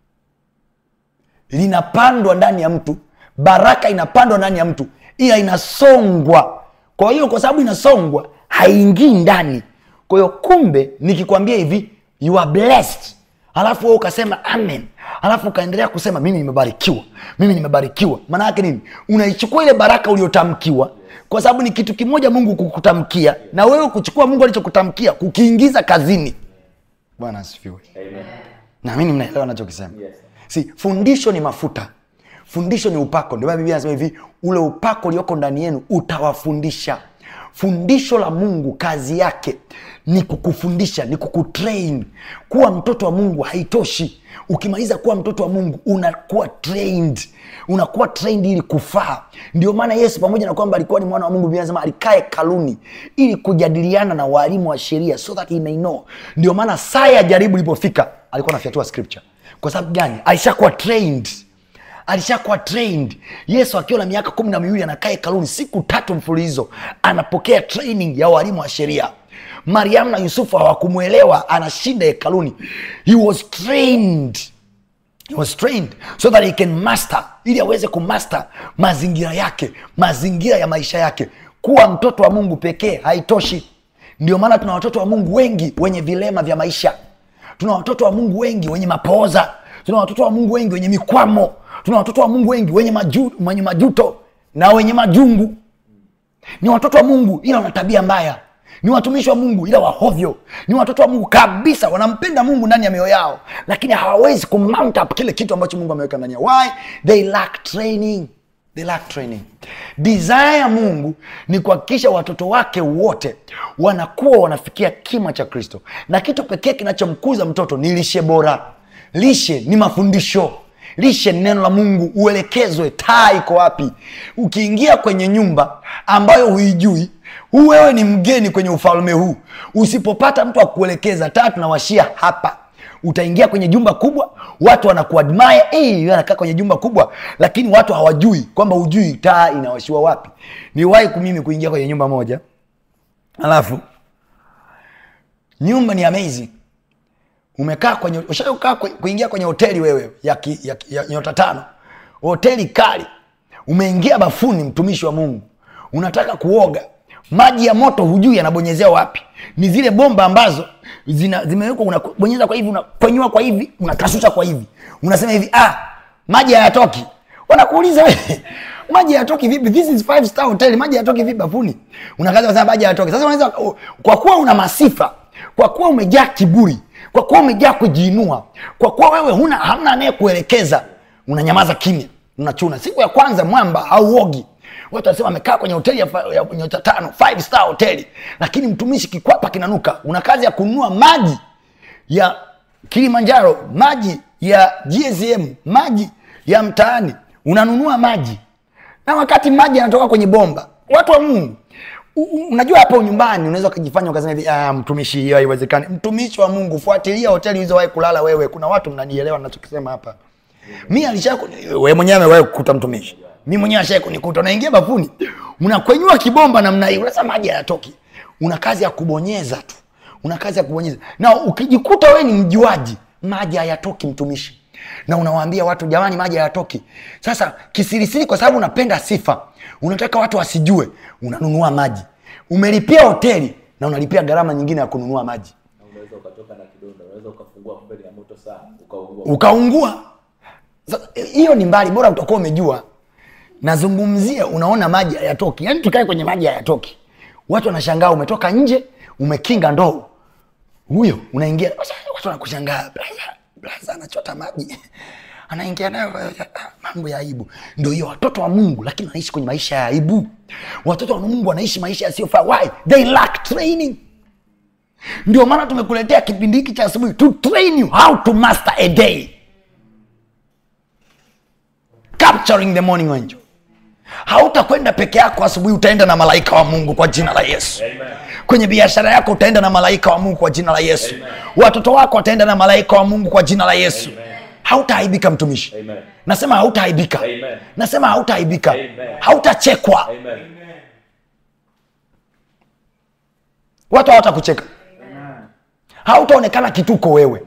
linapandwa ndani ya mtu baraka inapandwa ndani ya mtu ila inasongwa kwa hiyo kwa sababu inasongwa haingii ndani kwa hiyo kumbe nikikwambia hivi you are blessed alafu wewe ukasema amen alafu ukaendelea kusema mimi nimebarikiwa mimi nimebarikiwa maana yake nini unaichukua ile baraka uliotamkiwa kwa sababu ni kitu kimoja mungu kukutamkia na wewe kuchukua mungu alichokutamkia kukiingiza kazini bwana asifiwe Amen. naamini mnaelewa nachokisema Yes. si fundisho ni mafuta fundisho ni upako ndio maana biblia anasema hivi ule upako ulioko ndani yenu utawafundisha fundisho la mungu kazi yake ni kukufundisha ni kukutrain kuwa mtoto wa mungu haitoshi ukimaliza kuwa mtoto wa mungu unakuwa trained unakuwa trained ili kufaa ndio maana yesu pamoja na kwamba alikuwa ni mwana wa mungu biblia anasema alikae kaluni ili kujadiliana na waalimu wa sheria so that he may know ndio maana saa ya jaribu ilipofika alikuwa anafyatua scripture kwa sababu gani alishakuwa trained alishakuwa trained yesu akiwa na miaka kumi na miwili anakaa hekaluni siku tatu mfululizo anapokea training ya walimu wa sheria mariamu na yusufu hawakumwelewa anashinda hekaluni he was trained He was trained so that he can master ili aweze kumaster mazingira yake mazingira ya maisha yake kuwa mtoto wa mungu pekee haitoshi ndio maana tuna watoto wa mungu wengi wenye vilema vya maisha tuna watoto wa mungu wengi wenye mapooza tuna watoto wa mungu wengi wenye mikwamo tuna watoto wa mungu wengi wenye, maju, wenye majuto na wenye majungu ni watoto wa mungu ila wana tabia mbaya ni watumishi wa mungu ila wahovyo ni watoto wa mungu kabisa wanampenda mungu ndani ya mioyo yao lakini hawawezi kumount up kile kitu ambacho mungu ameweka ndani yao why they lack training they lack training desire ya mungu ni kuhakikisha watoto wake wote wanakuwa wanafikia kima cha kristo na kitu pekee kinachomkuza mtoto ni lishe bora lishe ni mafundisho lishe ni neno la mungu uelekezwe taa iko wapi ukiingia kwenye nyumba ambayo huijui huu wewe ni mgeni kwenye ufalme huu usipopata mtu wa kuelekeza taa tunawashia hapa utaingia kwenye jumba kubwa watu wanakuadmire hey, anakaa kwenye jumba kubwa lakini watu hawajui kwamba hujui taa inawashiwa wapi niwahi mimi kuingia kwenye nyumba moja alafu nyumba ni amazing umekaa kwenye ushakaa kuingia kwenye hoteli wewe ya, ki, ya, ya nyota tano hoteli kali umeingia bafuni mtumishi wa mungu unataka kuoga maji ya moto hujui yanabonyezea wapi ni zile bomba ambazo zina- zimewekwa unabonyeza kwa hivi unakonyua kwa hivi unakashusha kwa hivi unasema hivi ah maji hayatoki wanakuuliza wewe maji hayatoki vipi this is five star hotel maji hayatoki vipi bafuni unakaza kusema maji hayatoki sasa unaweza kwa kuwa una masifa kwa kuwa umejaa kiburi kwa kuwa umejaa kujiinua kwa kuwa wewe huna hamna anayekuelekeza unanyamaza kimya unachuna siku ya kwanza mwamba hauogi watu wanasema amekaa kwenye hoteli ya, fa- ya nyota tano five star hoteli lakini mtumishi kikwapa kinanuka una kazi ya kununua maji ya kilimanjaro maji ya gsm maji ya mtaani unanunua maji na wakati maji yanatoka kwenye bomba watu wa mungu u- u- unajua hapo nyumbani unaweza ukajifanya ukasema hivi ah, mtumishi hiyo haiwezekani mtumishi wa mungu fuatilia hoteli ulizowahi kulala wewe kuna watu mnanielewa nachokisema hapa mi alisha we mwenyewe amewahi kukuta mtumishi mi mwenyewe ashai kunikuta unaingia bafuni unakwenyua kibomba namna hii unasema maji hayatoki una kazi ya kubonyeza tu una kazi ya kubonyeza na ukijikuta wewe ni mjuaji maji hayatoki mtumishi na unawaambia watu jamani maji hayatoki sasa kisirisiri kwa sababu unapenda sifa unataka watu wasijue unanunua maji umelipia hoteli na unalipia gharama nyingine ya kununua maji na unaweza ukatoka na kidonda unaweza ukafungua mbele ya moto sana ukaungua ukaungua Sasa, hiyo ni mbali bora utakuwa umejua nazungumzia unaona maji hayatoki yaani tukae kwenye maji hayatoki watu wanashangaa umetoka nje umekinga ndoo huyo unaingia Sasa, watu wanakushangaa blaza blaza anachota maji anaingia nayo ah, mambo ya aibu ndo hiyo watoto wa mungu lakini wanaishi kwenye maisha ya aibu watoto wa mungu wanaishi maisha yasiyofaa why they lack training ndio maana tumekuletea kipindi hiki cha asubuhi to train you how to master a day capturing the morning angel hautakwenda peke yako asubuhi utaenda na malaika wa mungu kwa jina la yesu kwenye biashara yako utaenda na malaika wa mungu kwa jina la yesu watoto wako wataenda na malaika wa mungu kwa jina la yesu hautaaibika mtumishi Amen. nasema hautaaibika Amen. nasema hautaaibika Amen. hautachekwa Amen. watu hawatakucheka hautaonekana kituko wewe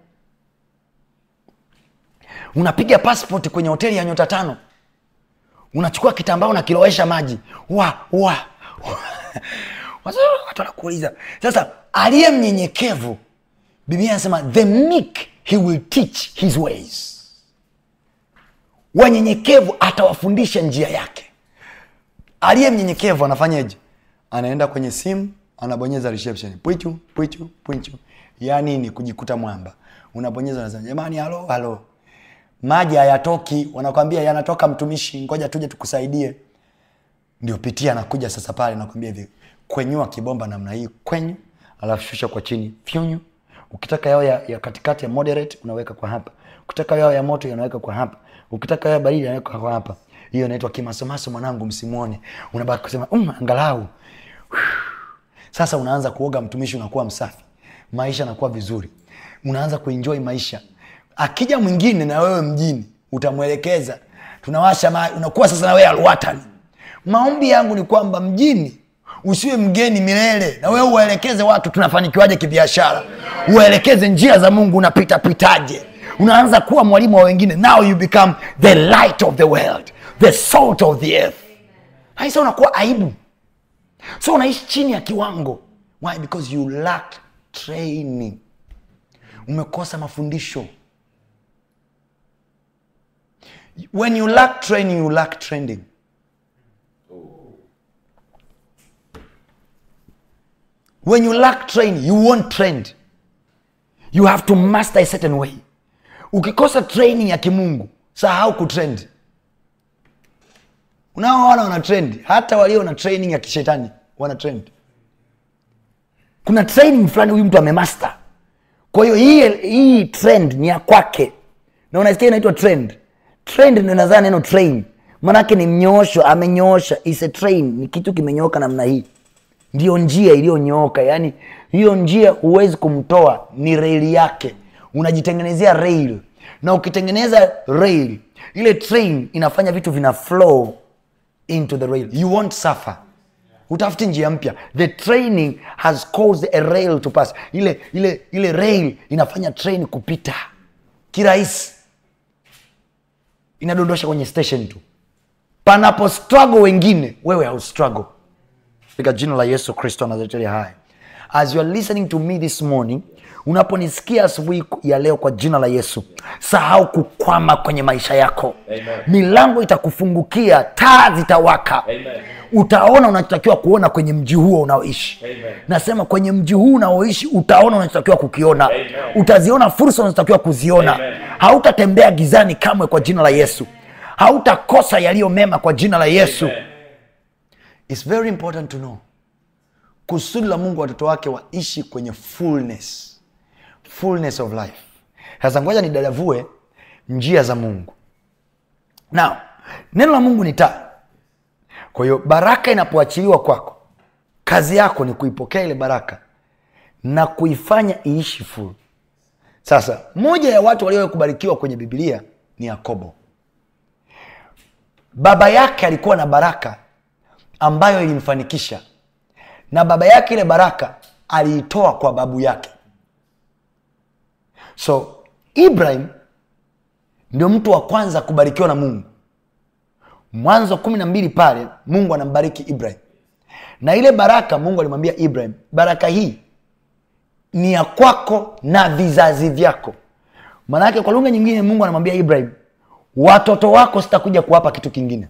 unapiga passport kwenye hoteli ya nyota tano unachukua kitambaa unakilowesha maji wa wa Watu- watu wanakuuliza sasa aliye mnyenyekevu biblia anasema the meek he will teach his ways wanyenyekevu atawafundisha njia yake aliye mnyenyekevu anafanyaje anaenda kwenye simu anabonyeza reception pwichu pwichu pwichu ya nini kujikuta mwamba unabonyeza unasema jamani halo halo maji hayatoki wanakwambia yanatoka mtumishi ngoja tuje tukusaidie ndio pitia anakuja sasa pale nakwambia hivi kwenyua kibomba namna hii kwenyu alafu shusha kwa chini fyunyu ukitaka yao ya, ya katikati ya moderate unaweka kwa hapa ukitaka yao ya moto unaweka kwa hapa ukitaka yao ya baridi unaweka kwa hapa hiyo inaitwa kimasomaso mwanangu msimuone unabaki kusema um, angalau sasa unaanza kuoga mtumishi unakuwa msafi maisha yanakuwa vizuri unaanza kuenjoy maisha akija mwingine na wewe mjini utamwelekeza tunawasha ma unakuwa sasa na wewe alwatani maombi yangu ni kwamba mjini usiwe mgeni milele na wewe uwaelekeze watu tunafanikiwaje kibiashara uwaelekeze njia za mungu unapita pitaje unaanza kuwa mwalimu wa wengine now you become the light of the world the salt of the earth haisa unakuwa aibu so unaishi chini ya kiwango why because you lack training umekosa mafundisho when you lack training you lack trending when you lack training you won't trend you have to master a certain way ukikosa training ya kimungu sahau kutrend unaoona wana trend hata walio na training ya kishetani wana trend kuna training fulani huyu mtu amemaster kwa hiyo hii, hii trend ni ya kwake na unasikia inaitwa trend trend ndio inazaa neno train manake ni mnyoosho amenyoosha is a train ni kitu kimenyooka namna hii ndiyo njia iliyonyooka yaani hiyo njia huwezi kumtoa ni reli yake unajitengenezea rail na ukitengeneza rail ile train inafanya vitu vina flow into the rail you won't suffer utafuti njia mpya the training has caused a rail to pass ile ile ile rail inafanya train kupita kirahisi inadondosha kwenye station tu panapo struggle wengine wewe hau struggle katika jina la yesu kristo anazetelia haya as you are listening to me this morning unaponisikia asubuhi ya leo kwa jina la yesu sahau kukwama kwenye maisha yako Amen. milango itakufungukia taa zitawaka Amen. utaona unachotakiwa kuona kwenye mji huo unaoishi Amen. nasema kwenye mji huu unaoishi utaona unachotakiwa kukiona Amen. utaziona fursa unazotakiwa kuziona Amen. hautatembea gizani kamwe kwa jina la yesu hautakosa yaliyo mema kwa jina la yesu Amen. It's very important to know kusudi la mungu watoto wake waishi kwenye fullness fullness of life sasa ngoja nidadavue njia za mungu now neno la mungu ni taa kwa hiyo baraka inapoachiliwa kwako kazi yako ni kuipokea ile baraka na kuifanya iishi full sasa moja ya watu walio kubarikiwa kwenye bibilia ni yakobo baba yake alikuwa na baraka ambayo ilimfanikisha na baba yake ile baraka aliitoa kwa babu yake so ibrahim ndio mtu wa kwanza kubarikiwa na mungu mwanzo kumi na mbili pale mungu anambariki ibrahim na ile baraka mungu alimwambia ibrahim baraka hii ni ya kwako na vizazi vyako maanake kwa lugha nyingine mungu anamwambia ibrahim watoto wako sitakuja kuwapa kitu kingine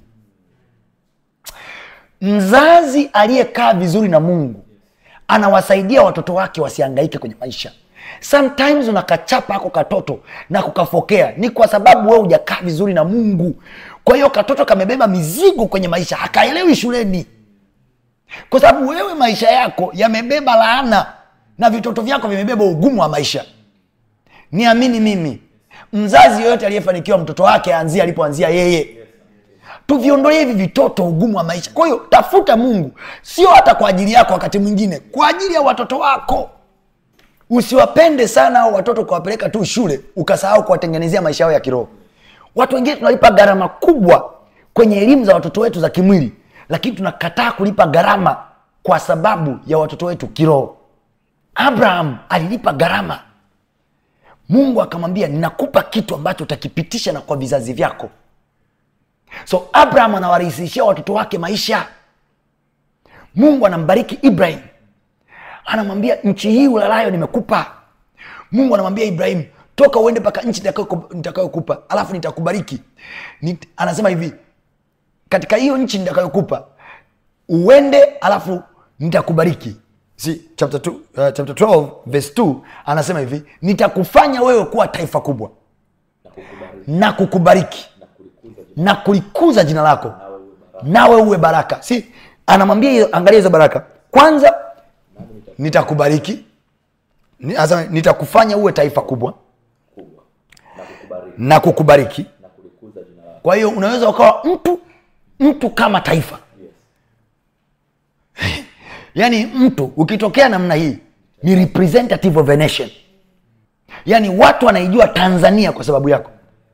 mzazi aliyekaa vizuri na mungu anawasaidia watoto wake wasiangaike kwenye maisha sometimes unakachapa ako katoto na kukafokea ni kwa sababu wewe hujakaa vizuri na mungu kwa hiyo katoto kamebeba mizigo kwenye maisha hakaelewi shuleni kwa sababu wewe maisha yako yamebeba laana na vitoto vyako vimebeba ugumu wa maisha niamini mimi mzazi yoyote aliyefanikiwa mtoto wake aanzie alipoanzia yeye tuviondolee hivi vitoto ugumu wa maisha kwa hiyo tafuta mungu sio hata kwa ajili yako wakati mwingine kwa ajili ya watoto wako usiwapende sana au watoto kuwapeleka tu shule ukasahau kuwatengenezea maisha yao ya kiroho watu wengine tunalipa gharama kubwa kwenye elimu za watoto wetu za kimwili lakini tunakataa kulipa gharama kwa sababu ya watoto wetu kiroho abraham alilipa gharama mungu akamwambia ninakupa kitu ambacho utakipitisha na kwa vizazi vyako so abraham anawarahisishia watoto wake maisha mungu anambariki ibrahim anamwambia nchi hii ulalayo nimekupa mungu anamwambia ibrahim toka uende mpaka nchi nitakayo- nitakayokupa alafu nitakubariki Nit, anasema hivi katika hiyo nchi nitakayokupa uende alafu nitakubariki See, chapter, two, uh, chapter 12 verse 2 anasema hivi nitakufanya wewe kuwa taifa kubwa na kukubariki na kukubariki na kulikuza jina na kulikuza jina lako nawe uwe baraka nawe uwe baraka si anamwambia hiyo- angalia hizo baraka kwanza nitakubariki Ni- anasema, nitakufanya uwe taifa kubwa kubwa na kukubariki na kukubariki na kulikuza jina lako kwa hiyo unaweza ukawa mtu mtu kama taifa yes yaani mtu ukitokea namna hii ni representative of a nation yaani watu wanaijua tanzania kwa sababu yako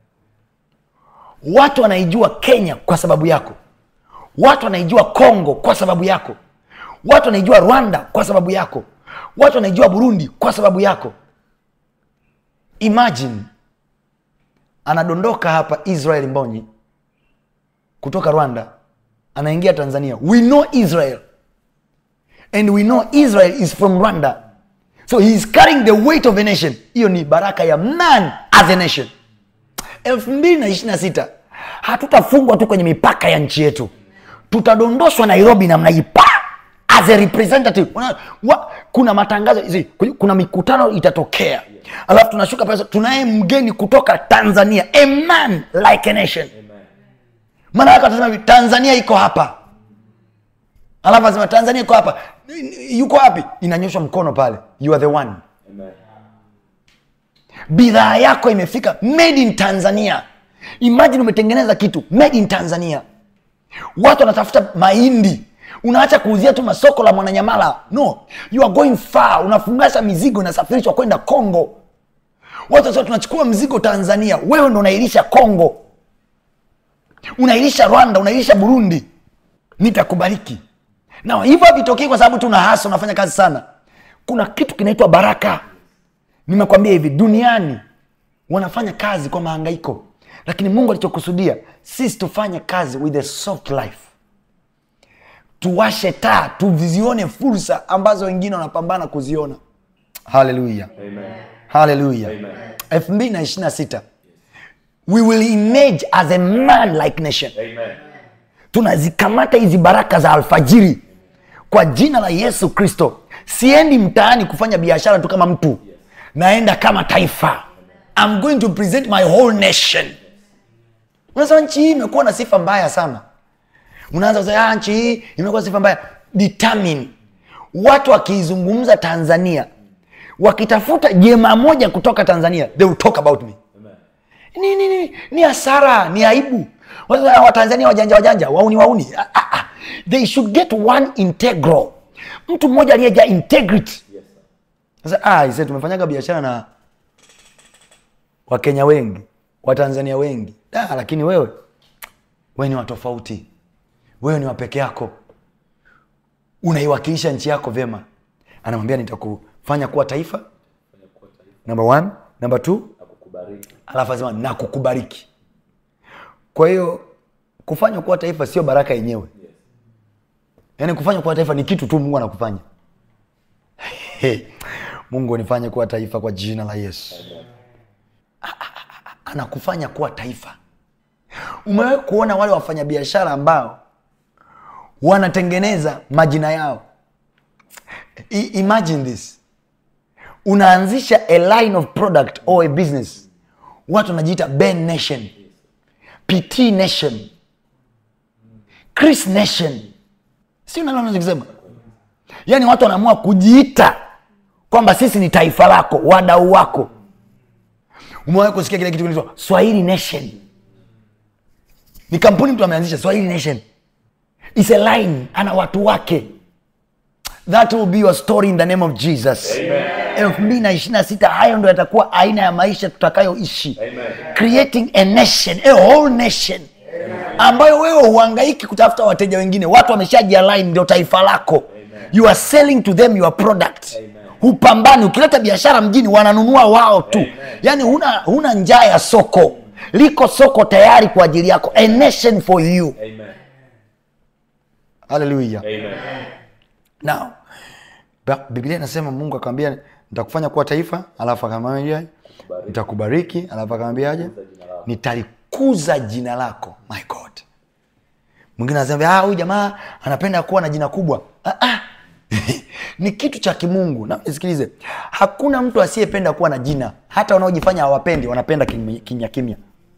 watu wanaijua kenya kwa sababu yako watu wanaijua congo kwa sababu yako watu wanaijua rwanda kwa sababu yako watu wanaijua burundi kwa sababu yako imagine anadondoka hapa israel mbonyi kutoka rwanda anaingia tanzania we know israel and we know israel is from rwanda so he is carrying the weight of a nation hiyo ni baraka ya man as a nation elfu mbili na ishiri na sita hatutafungwa tu kwenye mipaka ya nchi yetu tutadondoshwa nairobi namna hii pa as a representative Una, wa, kuna matangazo zi, kuna mikutano itatokea alafu tunashuka pale tunaye mgeni kutoka tanzania a man like a nation maana yake atasema hivi tanzania iko hapa alafu asema tanzania iko hapa yuko wapi inanyoshwa mkono pale you are the one amen bidhaa yako imefika made in tanzania imagine umetengeneza kitu made in tanzania watu wanatafuta mahindi unaacha kuuzia tu masoko la mwananyamala no you are going far unafungasha mizigo inasafirishwa kwenda congo watu sasa tunachukua mzigo tanzania wewe ndo unailisha congo unailisha rwanda unailisha burundi nitakubariki na hivyo havitokei kwa sababu tuna hasa unafanya kazi sana kuna kitu kinaitwa baraka nimekwambia hivi duniani wanafanya kazi kwa mahangaiko lakini mungu alichokusudia sisi tufanye kazi with a soft life tuwashe taa tuzione fursa ambazo wengine wanapambana kuziona haleluya haleluya elfu mbili na ishiri na sita we will emerge as a man like nation tunazikamata hizi baraka za alfajiri kwa jina la yesu kristo siendi mtaani kufanya biashara tu kama mtu naenda kama taifa I'm going to present my whole nation unasema nchi hii imekuwa na sifa mbaya sana unaanza kusema "Ah, nchi hii imekuwa na sifa mbaya determine watu wakiizungumza tanzania wakitafuta jema moja kutoka tanzania they will talk about me ni, ni, ni, ni hasara ni aibu Watu wa- watanzania wajanja wajanja wauni wauni ah, ah, ah. they should get one integral mtu mmoja aliyejaa integrity sasa ah, ise tumefanyaga biashara na wakenya wengi watanzania wengi ah, lakini wewe wewe ni watofauti wewe ni wapeke yako unaiwakilisha nchi yako vyema anamwambia nitakufanya kuwa taifa number one number two alafu asema na kukubariki kwa hiyo kufanywa kuwa taifa sio baraka yenyewe yaani kufanywa kuwa taifa ni kitu tu mungu anakufanya Hey, mungu nifanye kuwa taifa kwa jina la yesu A- a- a- anakufanya kuwa taifa umewahi kuona wale wafanyabiashara ambao wanatengeneza majina yao I, imagine this unaanzisha a line of product or a business watu wanajiita ben nation pt nation chris nation si unaelewa nachokisema yaani watu wanaamua kujiita kwamba sisi ni taifa lako wadau wako umewahi kusikia kile kitu kinaitwa swahili nation ni kampuni mtu ameanzisha swahili nation It's a line ana watu wake that will be your story in the name of jesus elfu mbili na ishiri na sita hayo ndo yatakuwa aina ya maisha tutakayoishi creating a nation a whole nation ambayo wewe huangaiki kutafuta wateja wengine watu wameshajialign ndio taifa lako you are selling to them your product hupambani ukileta biashara mjini wananunua wao tu yaani huna, huna njaa ya soko liko soko tayari kwa ajili yako a nation for you haleluya now Ba- biblia inasema mungu akamwambia nitakufanya kuwa taifa alafu akamwambia nitakubariki alafu akamwambiaje nitalikuza jina lako my god mwingine anasema "Ah, huyu jamaa anapenda kuwa na jina kubwa ah, ah. ni kitu cha kimungu na nisikilize hakuna mtu asiyependa kuwa na jina hata wanaojifanya hawapendi wanapenda kimya kimya kimya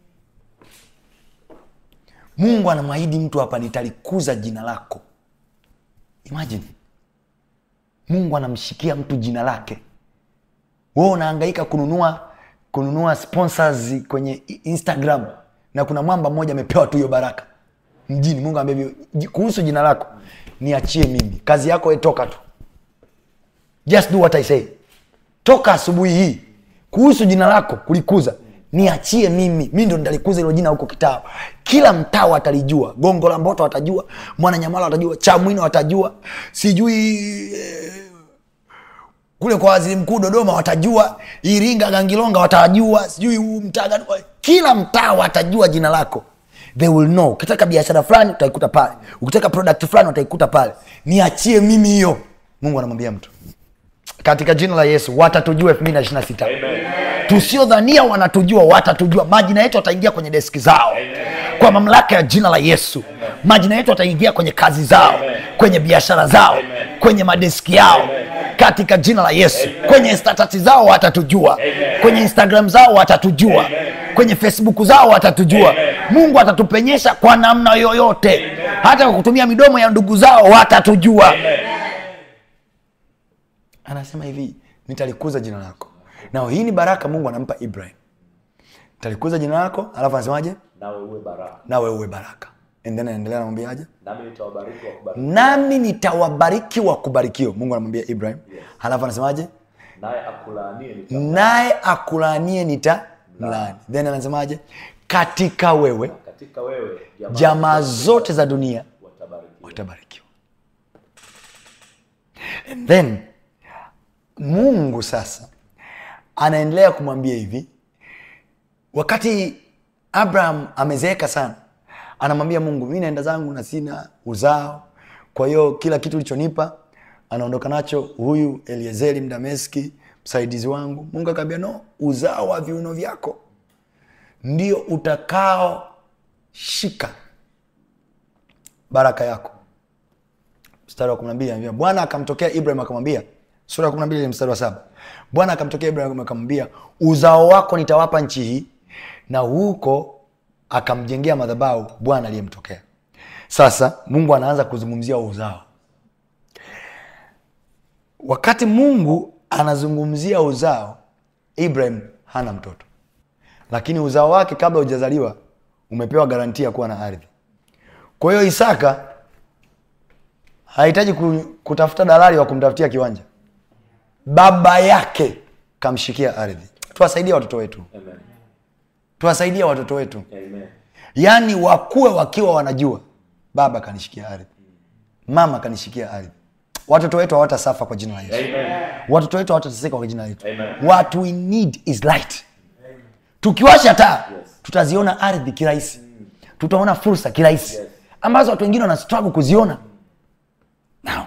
mungu anamwahidi mtu hapa nitalikuza jina lako imagine mungu anamshikia mtu jina lake wewe unahangaika kununua kununua sponsors kwenye i- instagram na kuna mwamba mmoja amepewa tu hiyo baraka mjini mungu ambaye kuhusu jina lako niachie mimi kazi yako we toka tu just do what i say toka asubuhi hii kuhusu jina lako kulikuza niachie mimi mi ndo nitalikuza hilo jina huko kitaa kila mtaa watalijua gongo la mboto watajua mwananyamala watajua chamwino watajua sijui eh, kule kwa waziri mkuu dodoma watajua iringa gangilonga watajua sijui huu mtaa gani kila mtaa watajua jina lako they will know ukitaka biashara fulani utaikuta pale ukitaka product fulani utaikuta pale niachie mimi hiyo mungu anamwambia mtu katika jina la yesu watatujua elfu mbili na ishiri na sita tusiodhania wanatujua watatujua majina yetu wataingia kwenye deski zao kwa mamlaka ya jina la yesu majina yetu wataingia kwenye kazi zao kwenye biashara zao kwenye madeski yao katika jina la yesu kwenye statasi zao watatujua kwenye instagram zao watatujua kwenye facebook zao watatujua mungu atatupenyesha kwa namna yoyote hata kwa kutumia midomo ya ndugu zao watatujua anasema hivi nitalikuza jina lako na hii ni baraka mungu anampa ibrahim talikuza jina lako alafu anasemaje nawe uwe baraka nawe uwe baraka and then anaendelea anamwambiaje nami nitawabariki wakubariki nami nitawabariki wa kubarikiwa mungu anamwambia ibrahim halafu anasemaje naye akulaanie nita naye akulaanie nita mlaani then anasemaje katika wewe katika wewe jamaa jamaa zote za dunia watabarikiwa watabarikiwa and then mungu sasa anaendelea kumwambia hivi wakati abraham amezeeka sana anamwambia mungu mi naenda zangu na sina uzao kwa hiyo kila kitu ulichonipa anaondoka nacho huyu eliezeri mdameski msaidizi wangu mungu akaambia no uzao wa viuno vyako ndio utakaoshika baraka yako mstari wa 12 anambia bwana akamtokea ibrahim akamwambia sura ya 12 mstari wa saba bwana akamtokea ibrahim akamwambia uzao wako nitawapa nchi hii na huko akamjengea madhabahu bwana aliyemtokea sasa mungu anaanza kuzungumzia uzao wakati mungu anazungumzia uzao ibrahim hana mtoto lakini uzao wake kabla hujazaliwa umepewa garantia kuwa na ardhi kwa hiyo isaka hahitaji ku- kutafuta dalali wa kumtafutia kiwanja baba yake kamshikia ardhi tuwasaidie watoto wetu Amen. tuwasaidie watoto wetu Amen. yaani wakuwe wakiwa wanajua baba kanishikia ardhi mama kanishikia ardhi watoto wetu hawatasafa kwa jina la yesu Amen. watoto wetu hawatateseka kwa jina letu Amen. what we need is light tukiwasha taa Yes. tutaziona ardhi kirahisi tutaona fursa kirahisi Yes. ambazo watu wengine wana struggle kuziona Now,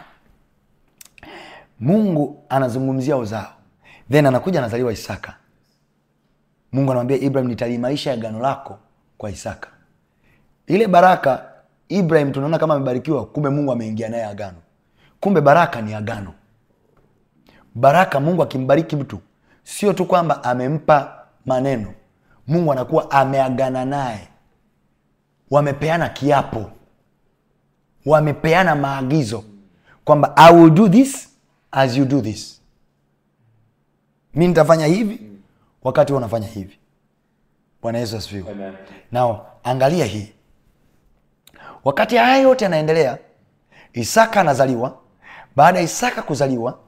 mungu anazungumzia uzao then anakuja anazaliwa isaka mungu anamwambia ibrahim nitaliimarisha agano lako kwa isaka ile baraka ibrahim tunaona kama amebarikiwa kumbe mungu ameingia naye agano kumbe baraka ni agano baraka mungu akimbariki mtu sio tu kwamba amempa maneno mungu anakuwa ameagana naye wamepeana kiapo wamepeana maagizo kwamba i will do this as you do this mi nitafanya hivi wakati huo unafanya hivi bwana yesu asifiwe Amen. nao angalia hii wakati haya yote yanaendelea isaka anazaliwa baada ya isaka kuzaliwa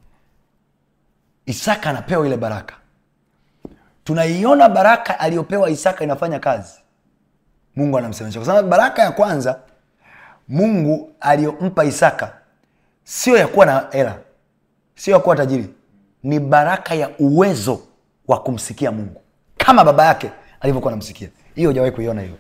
isaka anapewa ile baraka tunaiona baraka aliyopewa isaka inafanya kazi mungu anamsemesha kwa sababu baraka ya kwanza mungu aliyompa isaka sio ya kuwa na hela sio ya kuwa tajiri ni baraka ya uwezo wa kumsikia mungu kama baba yake alivyokuwa anamsikia hiyo hujawahi kuiona hiyo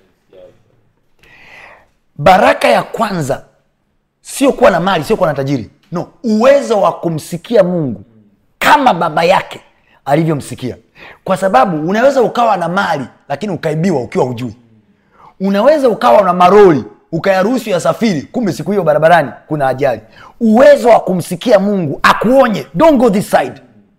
baraka ya kwanza sio kuwa na mali sio kuwa na tajiri no uwezo wa kumsikia mungu kama baba yake alivyomsikia kwa sababu unaweza ukawa na mali lakini ukaibiwa ukiwa hujui unaweza ukawa na maroli ukayaruhusu yasafiri kumbe siku hiyo barabarani kuna ajali uwezo wa kumsikia mungu akuonye don't go this side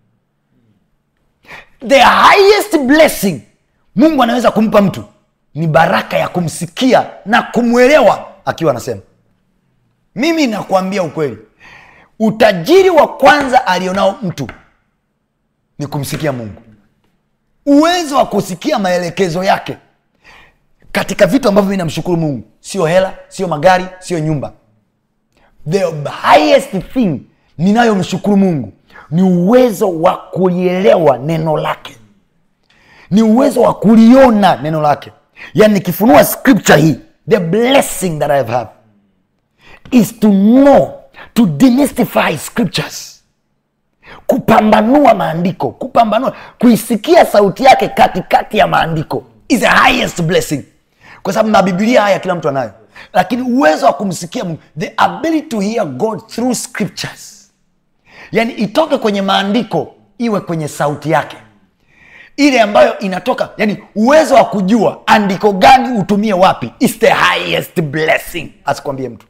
the highest blessing mungu anaweza kumpa mtu ni baraka ya kumsikia na kumwelewa akiwa anasema mimi nakuambia ukweli utajiri wa kwanza alionao mtu ni kumsikia mungu uwezo wa kusikia maelekezo yake katika vitu ambavyo mi namshukuru mungu sio hela sio magari sio nyumba the highest thing ninayomshukuru mungu ni uwezo wa kulielewa neno lake ni uwezo wa kuliona neno lake yani nikifunua scripture hii the blessing that i have is to know to demystify scriptures kupambanua maandiko kupambanua kuisikia sauti yake katikati ya maandiko is the highest blessing kwa sababu mabibilia haya kila mtu anayo lakini uwezo wa kumsikia mungu the ability to hear god through scriptures yani itoke kwenye maandiko iwe kwenye sauti yake ile ambayo inatoka yani uwezo wa kujua andiko gani utumie wapi is the highest blessing asikwambie mtu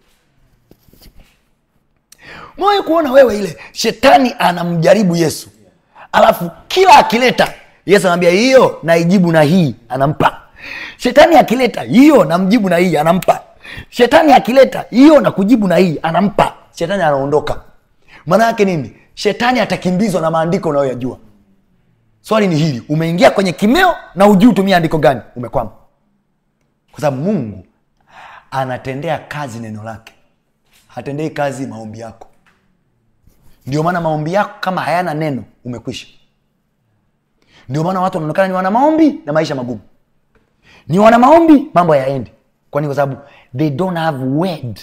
mwawe kuona wewe ile shetani anamjaribu yesu alafu kila akileta yesu anambia hiyo naijibu na hii anampa shetani akileta hiyo namjibu na hii anampa shetani akileta hiyo na kujibu na hii anampa shetani anaondoka maana yake nini shetani atakimbizwa na maandiko unayoyajua swali ni hili umeingia kwenye kimeo na ujui utumia andiko gani umekwama kwa sababu mungu anatendea kazi neno lake hatendei kazi maombi yako ndio maana maombi yako kama hayana neno umekwisha ndio maana watu wanaonekana ni wana maombi na maisha magumu ni wana maombi mambo hayaendi kwani kwa sababu they don't have word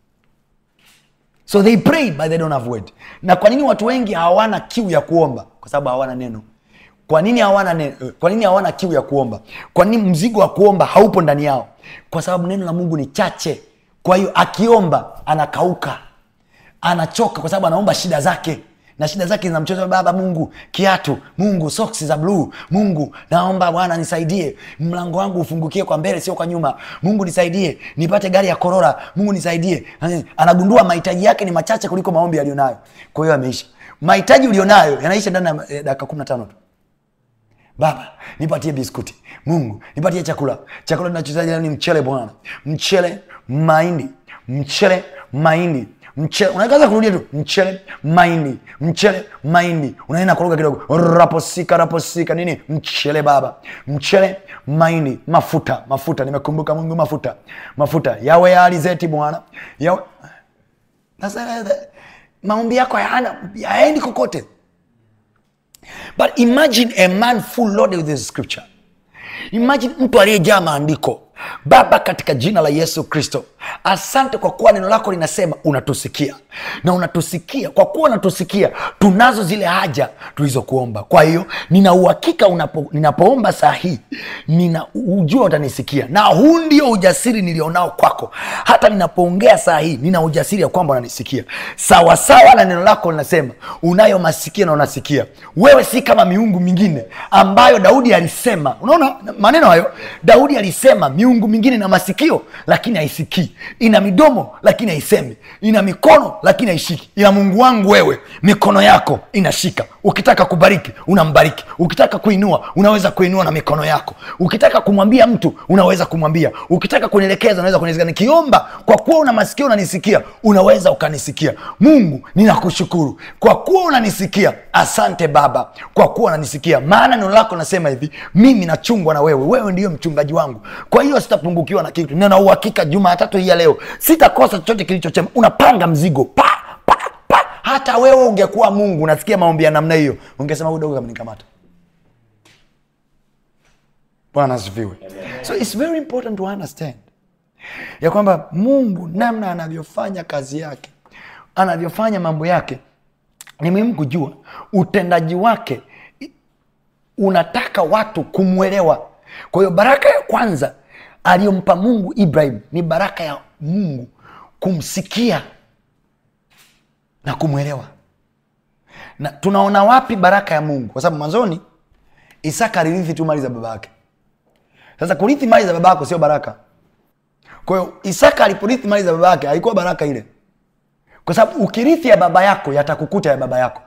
so they pray but they don't have word na kwa nini watu wengi hawana kiu ya kuomba kwa sababu hawana neno kwa nini hawana neno? kwa nini hawana kiu ya kuomba kwa nini mzigo wa kuomba haupo ndani yao kwa sababu neno la mungu ni chache kwa hiyo akiomba anakauka anachoka kwa sababu anaomba shida zake na shida zake zinamchoza baba mungu kiatu mungu soksi za bluu mungu naomba bwana nisaidie mlango wangu ufungukie kwa mbele sio kwa nyuma mungu nisaidie nipate gari ya korora mungu nisaidie anagundua mahitaji yake ni machache kuliko maombi yaliyonayo kwa hiyo ameisha mahitaji ulionayo yanaisha ndani ya eh, dakika kumi na tano tu baba nipatie biskuti mungu nipatie chakula chakula tunachohitaji leo ni mchele bwana mchele mahindi mchele mahindi mchele unaweza kurudia tu mchele mahindi mchele mahindi unaenda kuruka kidogo raposika raposika nini mchele baba mchele mahindi mafuta mafuta nimekumbuka mungu mafuta mafuta yawe ya alizeti bwana yawe sasa maombi yako hayana yaendi kokote but imagine a man full loaded with the scripture imagine mtu aliyejaa maandiko baba katika jina la yesu kristo asante kwa kuwa neno lako linasema unatusikia na unatusikia kwa kuwa unatusikia tunazo zile haja tulizokuomba kwa hiyo nina uhakika unapo, ninapoomba saa hii nina ujua utanisikia na huu ndio ujasiri nilionao kwako hata ninapoongea saa hii nina ujasiri ya kwamba unanisikia sawasawa na neno lako linasema unayo masikio na unasikia wewe si kama miungu mingine ambayo daudi alisema unaona maneno hayo daudi alisema miungu mingine ina masikio lakini haisikii ina midomo lakini haisemi ina mikono lakini haishiki ila mungu wangu wewe mikono yako inashika ukitaka kubariki unambariki ukitaka kuinua unaweza kuinua na mikono yako ukitaka kumwambia mtu unaweza kumwambia ukitaka kunielekeza unaweza kunielekeza nikiomba kwa kuwa una masikio unanisikia unaweza ukanisikia mungu ninakushukuru kwa kuwa unanisikia asante baba kwa kuwa unanisikia maana neno lako nasema hivi mimi nachungwa na wewe wewe ndiyo mchungaji wangu kwa hiyo sitapungukiwa na kitu nina uhakika jumatatu hii ya leo sitakosa chochote kilichochema unapanga mzigo pa pa pa hata wewe ungekuwa mungu unasikia maombi ya namna hiyo ungesema huyu dogo kamenikamata bwana asifiwe so its very important to understand ya kwamba mungu namna anavyofanya kazi yake anavyofanya mambo yake ni muhimu kujua utendaji wake i- unataka watu kumwelewa kwa hiyo baraka ya kwanza aliyompa mungu ibrahim ni baraka ya mungu kumsikia na kumwelewa na tunaona wapi baraka ya mungu kwa sababu mwanzoni isaka alirithi tu mali za baba yake sasa kurithi mali za baba yako sio baraka kwa hiyo isaka aliporithi mali za baba yake haikuwa baraka ile kwa sababu ukirithi ya baba yako yatakukuta ya baba yako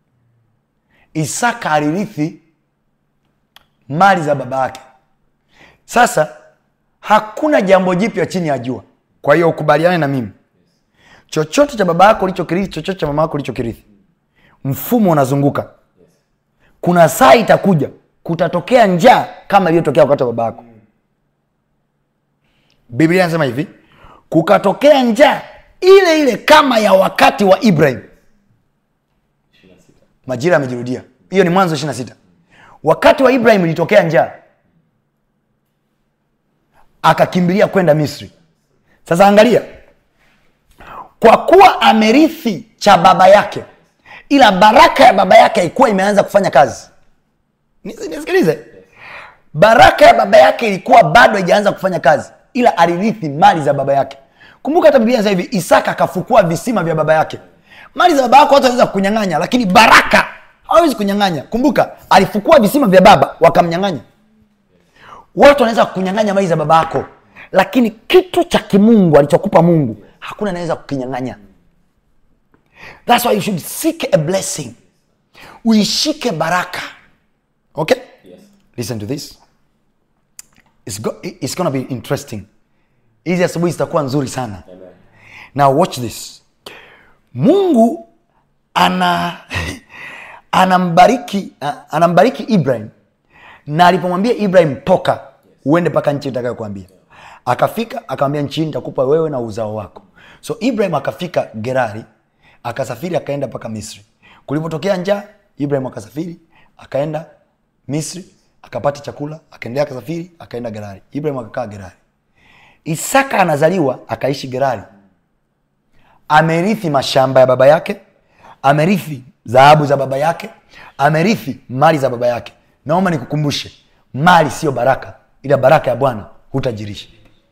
isaka alirithi mali za baba yake sasa hakuna jambo jipya chini ya jua kwa hiyo ukubaliane na mimi chochote cha baba yako ulichokirithi chochote cha mama yako ulichokirithi mfumo unazunguka kuna saa itakuja kutatokea njaa kama iliyotokea wakati wa baba yako biblia inasema hivi kukatokea njaa ile ile kama ya wakati wa ibrahim majira yamejirudia hiyo ni mwanzo ishiri na sita wakati wa ibrahim ilitokea njaa akakimbilia kwenda misri sasa angalia kwa kuwa amerithi cha baba yake ila baraka ya baba yake haikuwa imeanza kufanya kazi Nisi- nisikilize baraka ya baba yake ilikuwa bado haijaanza kufanya kazi ila alirithi mali za baba yake kumbuka hata biblia inasema hivi isaka akafukua visima vya baba yake mali za baba yako watu wanaweza kunyang'anya lakini baraka hawezi kunyang'anya kumbuka alifukua visima vya baba wakamnyang'anya watu wanaweza kunyang'anya mali za baba yako lakini kitu cha kimungu alichokupa mungu hakuna anaweza kukinyang'anya thats why you should seek a blessing uishike baraka okay Yes. listen to this it's, go, it's gonna be interesting hizi asubuhi zitakuwa nzuri sana Amen. now watch this mungu ana anambariki a- anambariki ibrahim na alipomwambia ibrahim toka uende mpaka nchi itakayokuambia akafika akamwambia nchi hii nitakupa wewe na uzao wako so ibrahim akafika gerari akasafiri akaenda mpaka misri kulipotokea njaa ibrahim akasafiri akaenda misri akapata chakula akaendelea akasafiri akaenda gerari ibrahim akakaa gerari isaka anazaliwa akaishi gerari amerithi mashamba ya baba yake amerithi dhahabu za baba yake amerithi mali za baba yake naomba nikukumbushe mali siyo baraka ila baraka ya bwana hutajirisha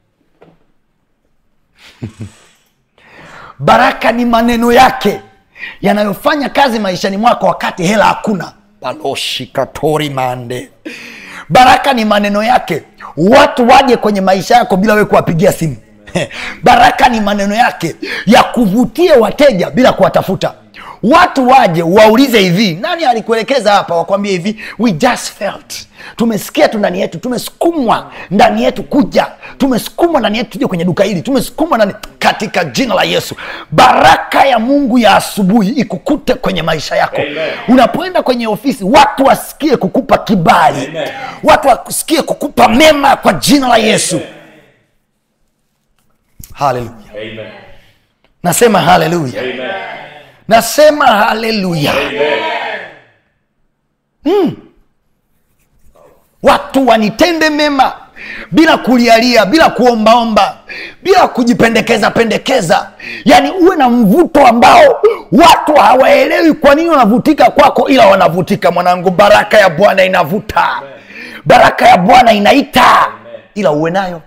baraka ni maneno yake yanayofanya kazi maishani mwako wakati hela hakuna baloshikatori mande baraka ni maneno yake watu waje kwenye maisha yako bila wewe kuwapigia simu baraka ni maneno yake ya kuvutia wateja bila kuwatafuta watu waje waulize hivi nani alikuelekeza hapa wakwambie hivi we just felt tumesikia tu ndani yetu tumesukumwa ndani yetu kuja tumesukumwa ndani yetu tuje kwenye duka hili tumesukumwa ndani katika jina la yesu baraka ya mungu ya asubuhi ikukute kwenye maisha yako Amen. unapoenda kwenye ofisi watu wasikie kukupa kibali Amen. watu wasikie kukupa mema kwa jina la yesu haleluya Amen. nasema haleluya Amen. nasema haleluya Amen. watu wanitende mema bila kulialia bila kuombaomba bila kujipendekeza pendekeza yaani uwe na mvuto ambao watu hawaelewi kwa nini wanavutika kwako ila wanavutika mwanangu baraka ya bwana inavuta baraka ya bwana inaita ila uwe nayo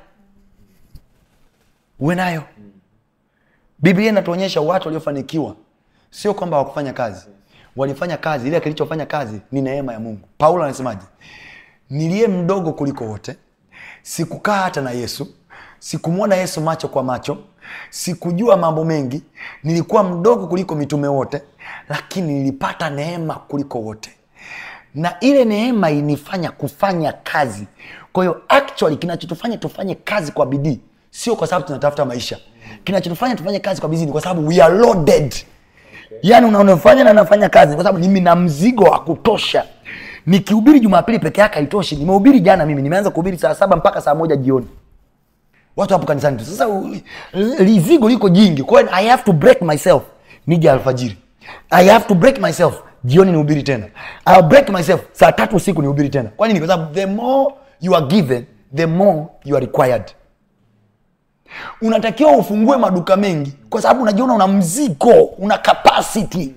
uwe nayo biblia inatuonyesha watu waliofanikiwa sio kwamba hawakufanya kazi walifanya kazi ile kilichofanya kazi ni neema ya mungu paulo anasemaje niliye mdogo kuliko wote sikukaa hata na yesu sikumwona yesu macho kwa macho sikujua mambo mengi nilikuwa mdogo kuliko mitume wote lakini nilipata neema kuliko wote na ile neema inifanya kufanya kazi kwa hiyo actually kinachotufanya tufanye kazi kwa bidii sio kwa sababu tunatafuta maisha kinachotufanya tufanye kazi kwa bidii ni kwa sababu we are loaded yaani unaonafanya na nafanya kazi kwa sababu mimi na mzigo wa kutosha nikihubiri jumapili peke yake haitoshi nimehubiri jana mimi nimeanza kuhubiri saa saba mpaka saa moja jioni watu hapo kanisani tu sasa u- lizigo liko jingi kwa hiyo i have to break myself nije alfajiri i have to break myself jioni nihubiri tena I'll break myself saa tatu usiku nihubiri tena kwa nini kwa sababu the more you are given the more you are required unatakiwa ufungue maduka mengi kwa sababu unajiona una mzigo una capacity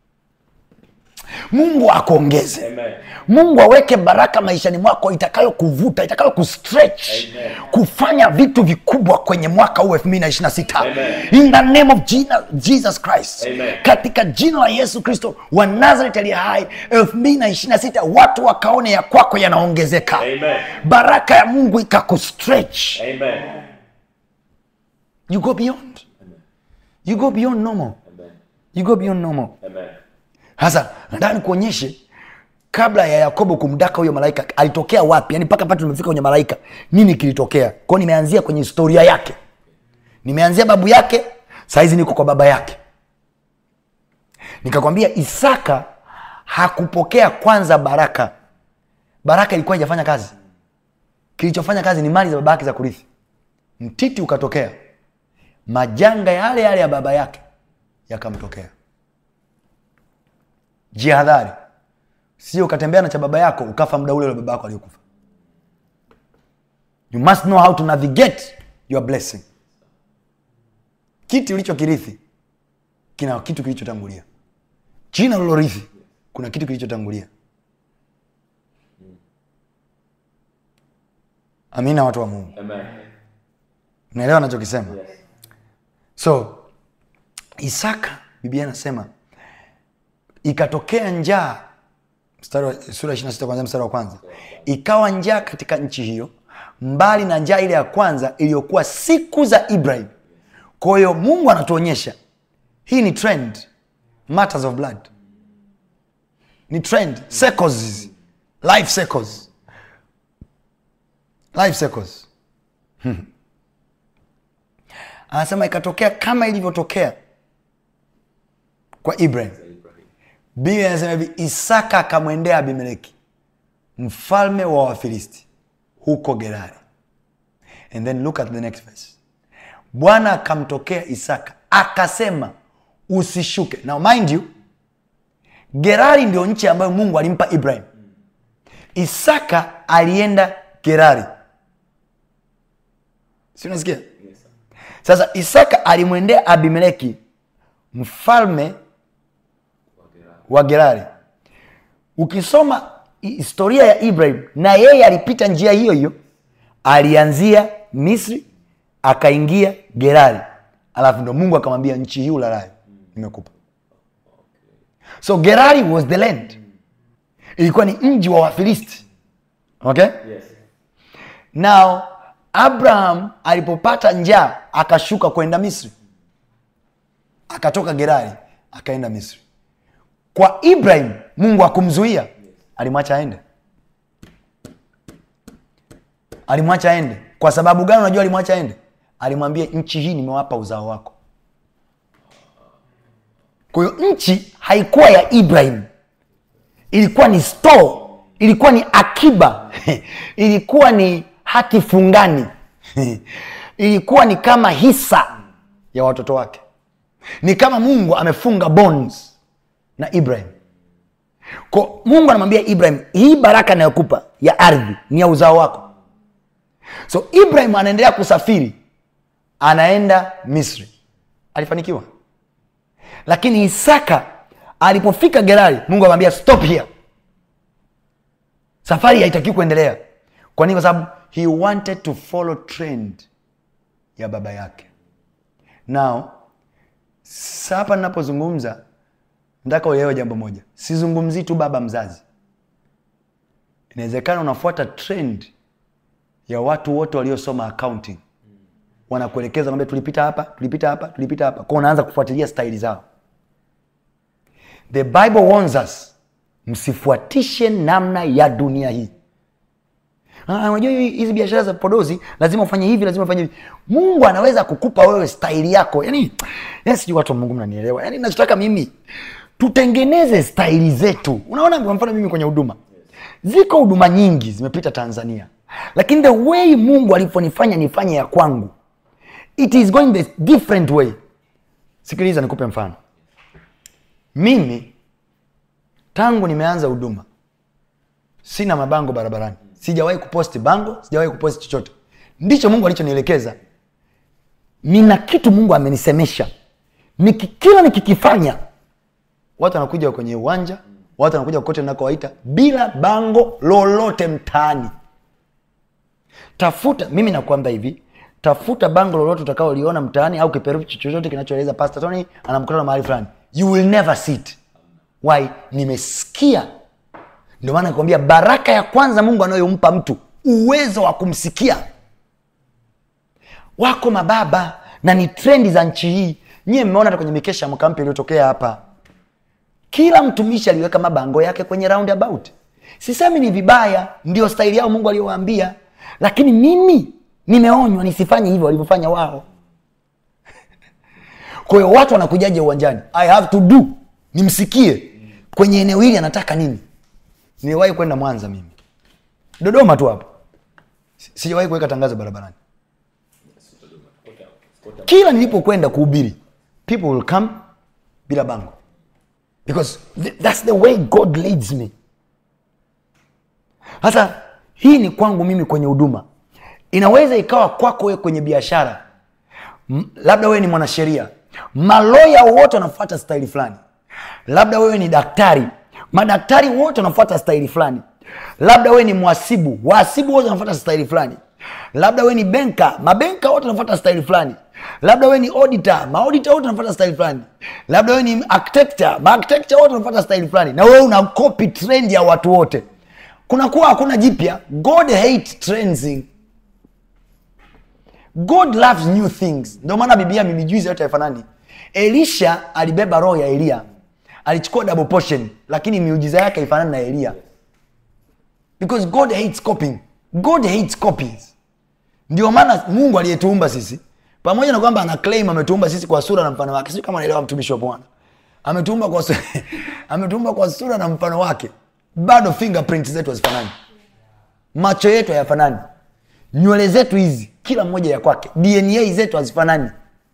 mungu akuongeze Amen. mungu aweke baraka maishani mwako itakayo kuvuta itakayo kustretch Amen. kufanya vitu vikubwa kwenye mwaka huu 226 Amen. in the name of Jina- jesus christ Amen. katika jina la yesu kristo wa nazareth aliye hai 226 watu wakaone ya kwako yanaongezeka Amen. baraka ya mungu ikakustretch Amen. you go beyond you go beyond normal Amen. you go beyond normal Amen. sasa nataka nikuonyeshe kabla ya yakobo kumdaka huyo malaika alitokea wapi yani mpaka pale tumefika kwenye malaika nini kilitokea kwao nimeanzia kwenye historia yake nimeanzia babu yake sahizi niko kwa baba yake nikakwambia isaka hakupokea kwanza baraka baraka ilikuwa ijafanya kazi kilichofanya kazi ni mali za baba yake za kurithi mtiti ukatokea majanga yale yale ya baba yake yakamtokea jihadhari sio ukatembea na cha baba yako ukafa muda ule ule baba yako aliyokufa you must know how to navigate your blessing kiti ulichokirithi kina kitu kilichotangulia jina ulilorithi kuna kitu kilichotangulia amina watu wa mungu Amen. unaelewa nachokisema Yes. so isaka biblia anasema ikatokea njaa mstari wa- sura 26 kwanzia mstari wa kwanza ikawa njaa katika nchi hiyo mbali na njaa ile ya kwanza iliyokuwa siku za ibrahim kwa hiyo mungu anatuonyesha hii ni trend matters of blood ni trend circles hizi. life circles life circles anasema ikatokea kama ilivyotokea kwa ibrahim biblia inasema hivi isaka akamwendea abimeleki mfalme wa wafilisti huko gerari and then look at the next verse bwana akamtokea isaka akasema usishuke now mind you gerari ndio nchi ambayo mungu alimpa ibrahim isaka alienda gerari si unasikia sasa isaka alimwendea abimeleki mfalme wa gerari ukisoma historia ya ibrahim na yeye alipita njia hiyo hiyo alianzia misri akaingia gerari alafu ndo mungu akamwambia nchi hii ulalayo nimekupa so gerari was the land ilikuwa ni mji wa wafilisti okay Yes. now abraham alipopata njaa akashuka kwenda misri akatoka gerari akaenda misri kwa ibrahim mungu akumzuia alimwacha aende alimwacha aende kwa sababu gani unajua alimwacha aende alimwambia nchi hii nimewapa uzao wako kwa hiyo nchi haikuwa ya ibrahim ilikuwa ni store ilikuwa ni akiba ilikuwa ni hati fungani ilikuwa ni kama hisa ya watoto wake ni kama mungu amefunga bonds na ibrahim ko mungu anamwambia ibrahim hii baraka inayokupa ya ardhi ni ya uzao wako so ibrahim anaendelea kusafiri anaenda misri alifanikiwa lakini isaka alipofika gerari mungu akamwambia stop here safari haitakiwi kuendelea kwa nini kwa sababu he wanted to follow trend ya baba yake now sa hapa ninapozungumza nataka uelewe jambo moja sizungumzii tu baba mzazi inawezekana unafuata trend ya watu wote waliosoma accounting wanakuelekeza kwamba tulipita hapa tulipita hapa tulipita hapa kwa unaanza kufuatilia staili zao the bible warns us msifuatishe namna ya dunia hii Ah, unajua hii- hizi biashara za podozi lazima ufanye hivi lazima ufanye hivi mungu anaweza kukupa wewe staili yako yani, yani sijui watu wa mungu mnanielewa yani nachotaka mimi tutengeneze staili zetu unaona kwa mfano mimi kwenye huduma ziko huduma nyingi zimepita tanzania lakini the way mungu alivyonifanya nifanye ya kwangu it is going the different way sikiliza nikupe mfano mimi tangu nimeanza huduma sina mabango barabarani sijawahi kuposti bango sijawahi kuposti chochote ndicho mungu alichonielekeza nina kitu mungu amenisemesha Niki, kila nikikifanya watu wanakuja kwenye uwanja watu wanakuja kokote nakowaita bila bango lolote mtaani tafuta mimi nakwambia hivi tafuta bango lolote utakaoliona mtaani au kiperushi chochote kinachoeleza pastor tony ana mkutano mahali fulani you will never see it why nimesikia ndio maana nakwambia baraka ya kwanza mungu anayompa mtu uwezo wa kumsikia wako mababa na ni trendi za nchi hii nyie mmeona hata kwenye mikesha ya mwaka mpya iliyotokea hapa kila mtumishi aliweka mabango yake kwenye roundabout sisemi ni vibaya ndio staili yao mungu aliyowaambia lakini mimi nimeonywa nisifanye hivyo walivyofanya wao kwa hiyo watu wanakujaje uwanjani i have to do nimsikie kwenye eneo hili anataka nini niliwahi kwenda mwanza mimi dodoma tu hapo Si- sijawahi kuweka tangazo barabarani kila nilipokwenda kuhubiri people will come bila bango because th- that's the way god leads me sasa hii ni kwangu mimi kwenye huduma inaweza ikawa kwako wewe kwenye biashara M- labda wewe ni mwanasheria maloya wote wanafuata staili fulani labda wewe ni daktari madaktari wote wanafuata staili fulani labda wewe ni mwasibu wahasibu wote wanafuata staili fulani labda wewe ni benka mabenka wote wanafuata staili fulani labda wewe ni auditor maauditor wote wanafuata staili fulani labda wewe ni architecture maarchitecture wote wanafuata staili fulani na wewe una copy trend ya watu wote kunakuwa hakuna jipya god hate trends god loves new things ndio maana biblia miujiza yote haifanani elisha alibeba roho ya eliya alichukua double portion lakini miujiza yake haifanani na eliya because god hates copying god hates copies ndio maana mungu aliyetuumba sisi pamoja na kwamba ana claim ametuumba sisi kwa sura na mfano wake sio kama naelewa mtumishi wa bwana ametuumba kwa, su- ametuumba kwa sura na mfano wake bado fingerprint zetu hazifanani macho yetu hayafanani nywele zetu hizi kila mmoja ya kwake dna zetu hazifanani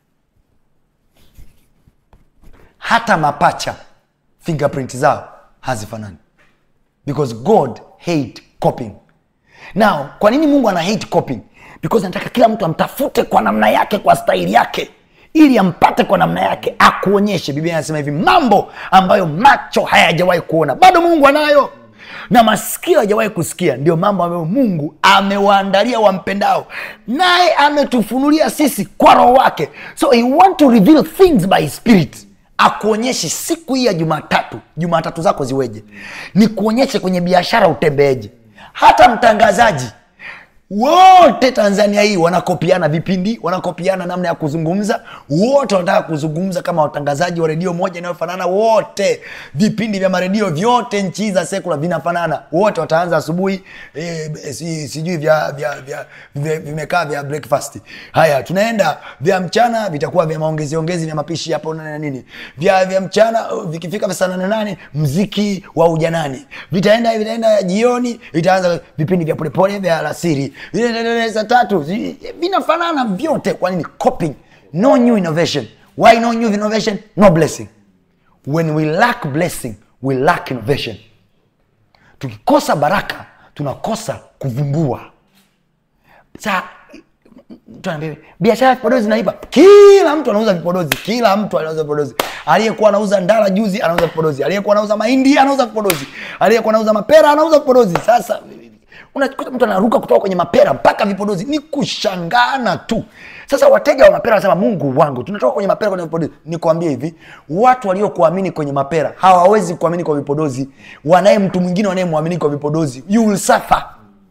hata mapacha fingerprint zao hazifanani because god hate copying now kwa nini mungu ana hate copying because anataka kila mtu amtafute kwa namna yake kwa staili yake ili ampate kwa namna yake akuonyeshe biblia anasema hivi mambo ambayo macho hayajawahi kuona bado mungu anayo na masikio hajawahi kusikia ndio mambo ambayo mungu amewaandalia wampendao naye ametufunulia sisi kwa roho wake so he want to reveal things by spirit akuonyeshe siku hii ya jumatatu jumatatu zako ziweje ni kuonyeshe kwenye biashara utembeeje hata mtangazaji wote tanzania hii wanakopiana vipindi wanakopiana namna ya kuzungumza wote wanataka kuzungumza kama watangazaji wa redio moja inayofanana wote vipindi vya maredio vyote nchi za sekula vinafanana wote wataanza asubuhi e, si, sijui vya, vya, vya, vya vimekaa vya breakfast haya tunaenda vya mchana vitakuwa vya maongezi ongezi vya mapishi hapo na nini vya vya mchana uh, vikifika vya saa nane nane mziki wa ujanani vitaenda vitaenda jioni vitaanza vipindi vya polepole vya alasiri Vile- saa tatu zi- vinafanana vyote kwa nini copying no new innovation why no new innovation no blessing when we lack blessing we lack innovation tukikosa baraka tunakosa kuvumbua sa mtu anaambia biashara ya vipodozi zinaiba kila mtu anauza vipodozi kila mtu anauza vipodozi aliyekuwa anauza ndala juzi anauza vipodozi aliyekuwa anauza mahindi anauza vipodozi aliyekuwa anauza mapera anauza vipodozi sasa unakuta mtu anaruka kutoka kwenye mapera mpaka vipodozi ni kushangana tu sasa wateja wa mapera wanasema mungu wangu tunatoka kwenye mapera kwenye vipodozi nikwambie hivi watu waliokuamini kwenye mapera hawawezi kuamini kwa vipodozi wanaye mtu mwingine wanayemwamini kwa vipodozi you will suffer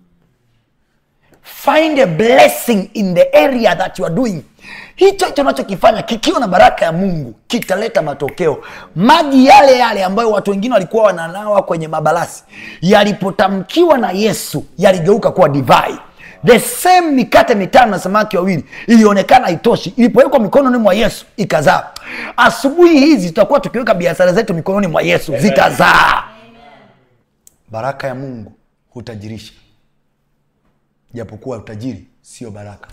find a blessing in the area that you are doing hicho hicho unachokifanya kikiwa na baraka ya mungu kitaleta matokeo maji yale yale ambayo watu wengine walikuwa wananawa kwenye mabalasi yalipotamkiwa na yesu yaligeuka kuwa divai the same mikate mitano na samaki wawili ilionekana haitoshi ilipowekwa mikononi mwa yesu ikazaa asubuhi hizi tutakuwa tukiweka biashara zetu mikononi mwa yesu zitazaa baraka ya mungu hutajirisha japokuwa utajiri sio baraka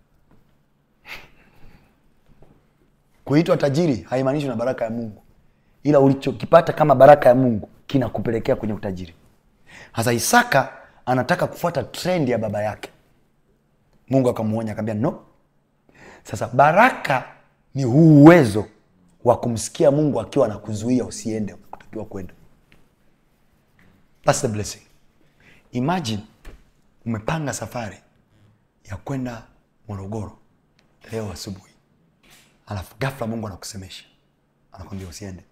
kuitwa tajiri haimaanishi na baraka ya mungu ila ulichokipata kama baraka ya mungu kinakupelekea kwenye utajiri hasa isaka anataka kufuata trend ya baba yake mungu akamwonya akaambia no sasa baraka ni huu uwezo wa kumsikia mungu akiwa anakuzuia usiende kutakiwa kwenda That's the blessing imagine umepanga safari ya kwenda morogoro leo asubuhi alafu gafla mungu anakusemesha anakwambia usiende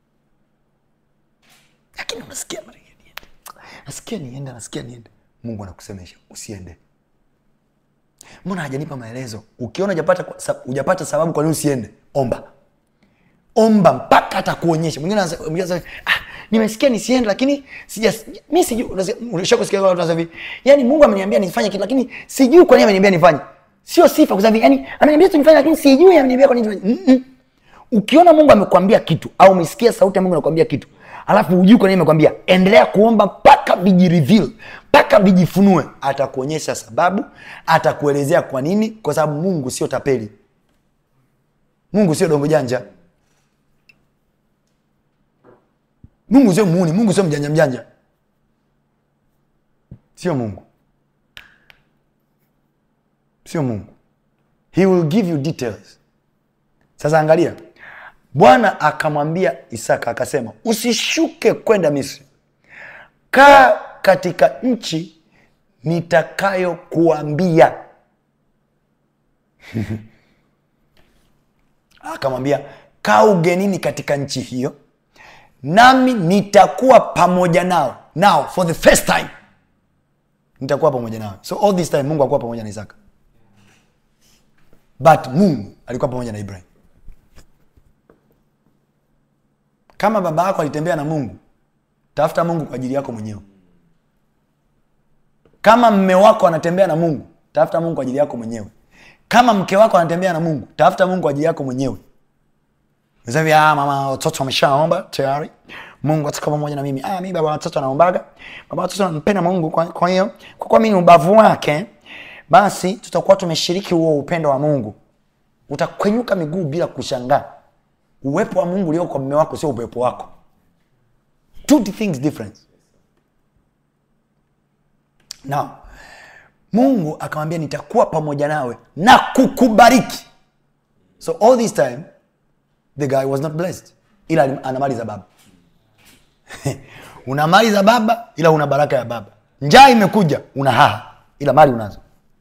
lakini unasikia mara nyingi niende nasikia niende nasikia niende mungu anakusemesha usiende mbona hajanipa maelezo ukiona hujapata kwa- sa- hujapata sababu kwa nini usiende omba omba mpaka atakuonyesha mwingine anasema- mwingine anasema, ah, nimesikia nisiende lakini sija mi sijui unasikia- ulishakusikia watu wanasema hivi yani mungu ameniambia nifanye kitu lakini sijui kwa nini ameniambia nifanye sio sifa kwa sababu yani ameniambia tu nifanye lakini sijui ameniambia kwa nini nifanye Mm-mm. ukiona mungu amekwambia kitu au umesikia sauti ya mungu anakwambia kitu alafu hujui kwa nini amekwambia endelea kuomba mpaka vijireveal mpaka vijifunue atakuonyesha sababu atakuelezea kwa nini kwa sababu mungu sio tapeli mungu sio dongo janja mungu sio muuni mungu sio mjanja mjanja sio mungu sio mungu he will give you details sasa angalia bwana akamwambia isaka akasema usishuke kwenda misri kaa katika nchi nitakayokuambia akamwambia kaa ugenini katika nchi hiyo nami nitakuwa pamoja nao now for the first time nitakuwa pamoja nao so all this time mungu akuwa pamoja na isaka but mungu alikuwa pamoja na ibrahim kama baba yako alitembea na mungu tafuta mungu kwa ajili yako mwenyewe kama mme wako anatembea na mungu tafuta mungu kwa ajili yako mwenyewe kama mke wako anatembea na mungu tafuta mungu kwa ajili yako mwenyewe Sasa hivi ah, mama watoto wameshaomba tayari mungu atakuwa pamoja na mimi ah, mi baba watoto anaombaga baba watoto anampenda mungu kwa kwa hiyo kwa kuwa mi ni ubavu wake basi tutakuwa tumeshiriki huo upendo wa mungu utakwenyuka miguu bila kushangaa uwepo wa mungu ulio kwa mme wako sio uwepo wako two things different now mungu akamwambia nitakuwa pamoja nawe na kukubariki so all this time the guy was not blessed ila alim- ana mali za baba una mali za baba ila una baraka ya baba njaa imekuja una haha ila mali unazo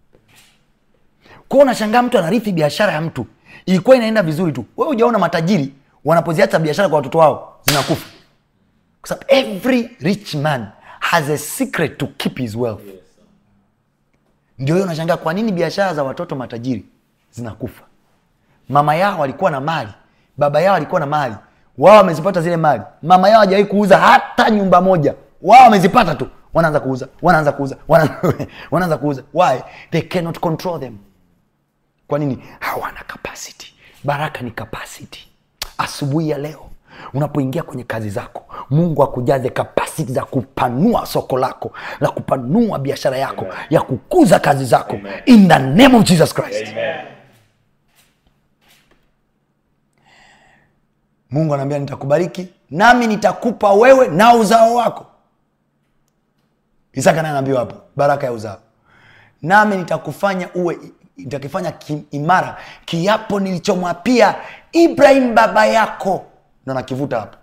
kwao unashangaa mtu anarithi biashara ya mtu ilikuwa inaenda vizuri tu we ujaona matajiri wanapoziacha biashara kwa watoto wao zinakufa kwa sababu every rich man has a secret to keep his wealth ndio hiyo unashangaa kwa nini biashara za watoto matajiri zinakufa mama yao alikuwa na mali baba yao alikuwa na mali wao wamezipata zile mali mama yao hajawahi kuuza hata nyumba moja wao wamezipata tu wanaanza kuuza wanaanza kuuza wana- wanaanza kuuza why they cannot control them kwa nini hawana capacity baraka ni capacity asubuhi ya leo unapoingia kwenye kazi zako mungu akujaze kapasiti za kupanua soko lako la kupanua biashara yako ya kukuza kazi zako in the name of jesus christ mungu anaambia nitakubariki nami nitakupa wewe na uzao wako isaka naye anaambiwa hapo baraka ya uzao nami nitakufanya uwe nitakifanya ki, imara kiapo nilichomwapia ibrahim baba yako ndo nakivuta hapo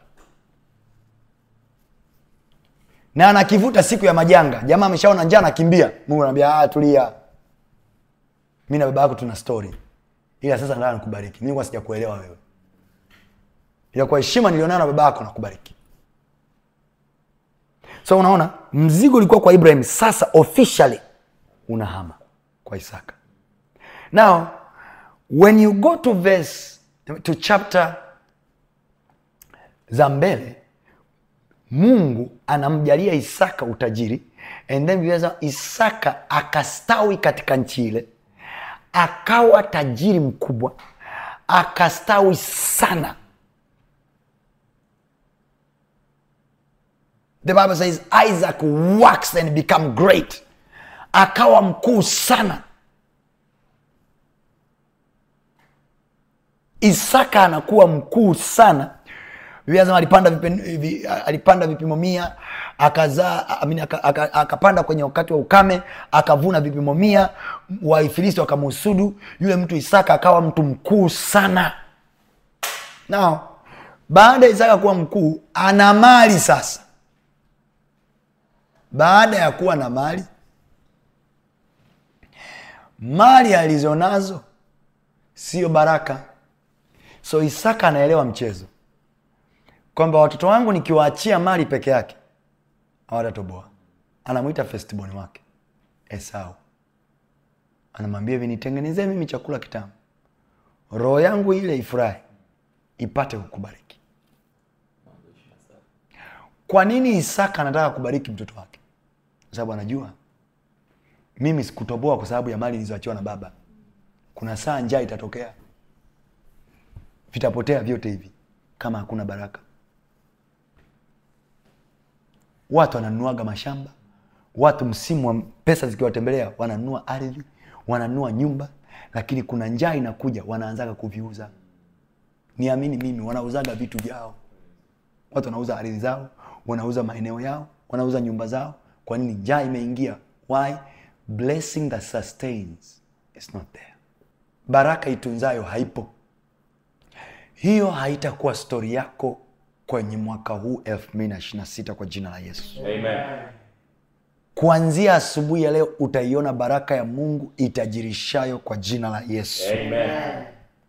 na anakivuta siku ya majanga jamaa ameshaona njaa anakimbia mungu anaambia "Ah, tulia mi na baba yako tuna story ila sasa ndaa nikubariki mi kwa sijakuelewa wewe ila kwa heshima nilionayo na baba yako nakubariki so unaona mzigo ulikuwa kwa ibrahim sasa officially unahama kwa isaka now when you go to verse to chapter za mbele mungu anamjalia isaka utajiri and then Biblia inasema isaka akastawi katika nchi ile akawa tajiri mkubwa akastawi sana the bible says isaac waxed and become great akawa mkuu sana isaka anakuwa mkuu sana Biblia inasema alipanda, vipen, vi, alipanda vipimo mia akazaa amini, aka- aka- akapanda kwenye wakati wa ukame akavuna vipimo mia waifilisti wakamusudu yule mtu isaka akawa mtu mkuu sana now baada ya isaka kuwa mkuu ana mali sasa baada ya kuwa na mali mali alizonazo sio baraka so isaka anaelewa mchezo kwamba watoto wangu nikiwaachia mali peke yake hawatatoboa anamwita festibon wake esau anamwambia hivi nitengenezee mimi chakula kitamu roho yangu ile ifurahi ipate kukubariki kwa nini isaka anataka kubariki mtoto wake kwa sababu anajua mimi sikutoboa kwa sababu ya mali nilizoachiwa na baba kuna saa njaa itatokea vitapotea vyote hivi kama hakuna baraka watu wananunuaga mashamba watu msimu wa pesa zikiwatembelea wananunua ardhi wananunua nyumba lakini kuna njaa inakuja wanaanzaga kuviuza niamini mimi wanauzaga vitu vyao watu wanauza ardhi zao wanauza maeneo yao wanauza nyumba zao kwa nini njaa imeingia why blessing that sustains is not there baraka itunzayo haipo hiyo haitakuwa stori yako kwenye mwaka huu 2026 kwa jina la yesu Amen. kuanzia asubuhi ya leo utaiona baraka ya mungu itajirishayo kwa jina la yesu Amen.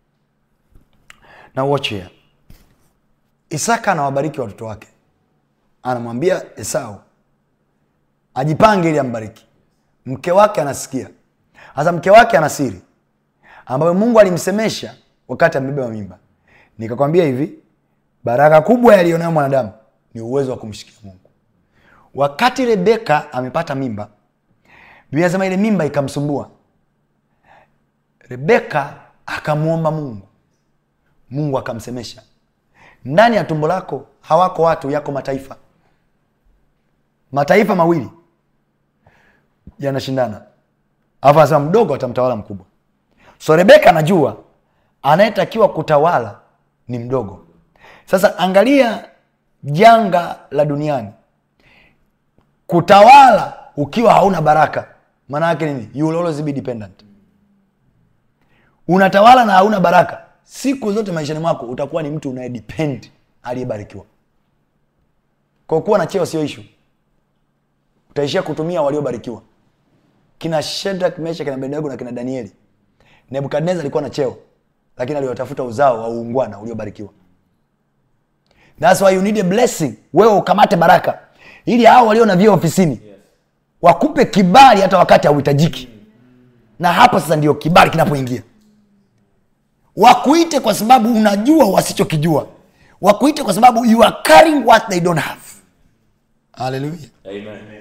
na watch here isaka anawabariki watoto wake anamwambia esau ajipange ili ambariki mke wake anasikia sasa mke wake ana siri ambayo mungu alimsemesha wakati amebeba mimba nikakwambia hivi baraka kubwa yaliyonayo mwanadamu ni uwezo wa kumshikia mungu wakati rebeka amepata mimba biblia inasema ile mimba ikamsumbua rebeka akamwomba mungu mungu akamsemesha ndani ya tumbo lako hawako watu yako mataifa mataifa mawili yanashindana alafu anasema mdogo atamtawala mkubwa so rebeka anajua anayetakiwa kutawala ni mdogo sasa angalia janga la duniani kutawala ukiwa hauna baraka maana yake nini you will always be dependent unatawala na hauna baraka siku zote maishani mwako utakuwa ni mtu unayedepend aliyebarikiwa kwa kuwa na cheo sio ishu utaishia kutumia waliobarikiwa kina shedrak mesha kina abednego na kina danieli nebukadnezar alikuwa na cheo lakini aliwatafuta uzao wa uungwana uliobarikiwa thats why you need a blessing wewe ukamate baraka ili hao walio na vyeo ofisini wakupe kibali hata wakati hauhitajiki na hapo sasa ndio kibali kinapoingia wakuite kwa sababu unajua wasichokijua wakuite kwa sababu you are carrying what they don't have haleluya Amen.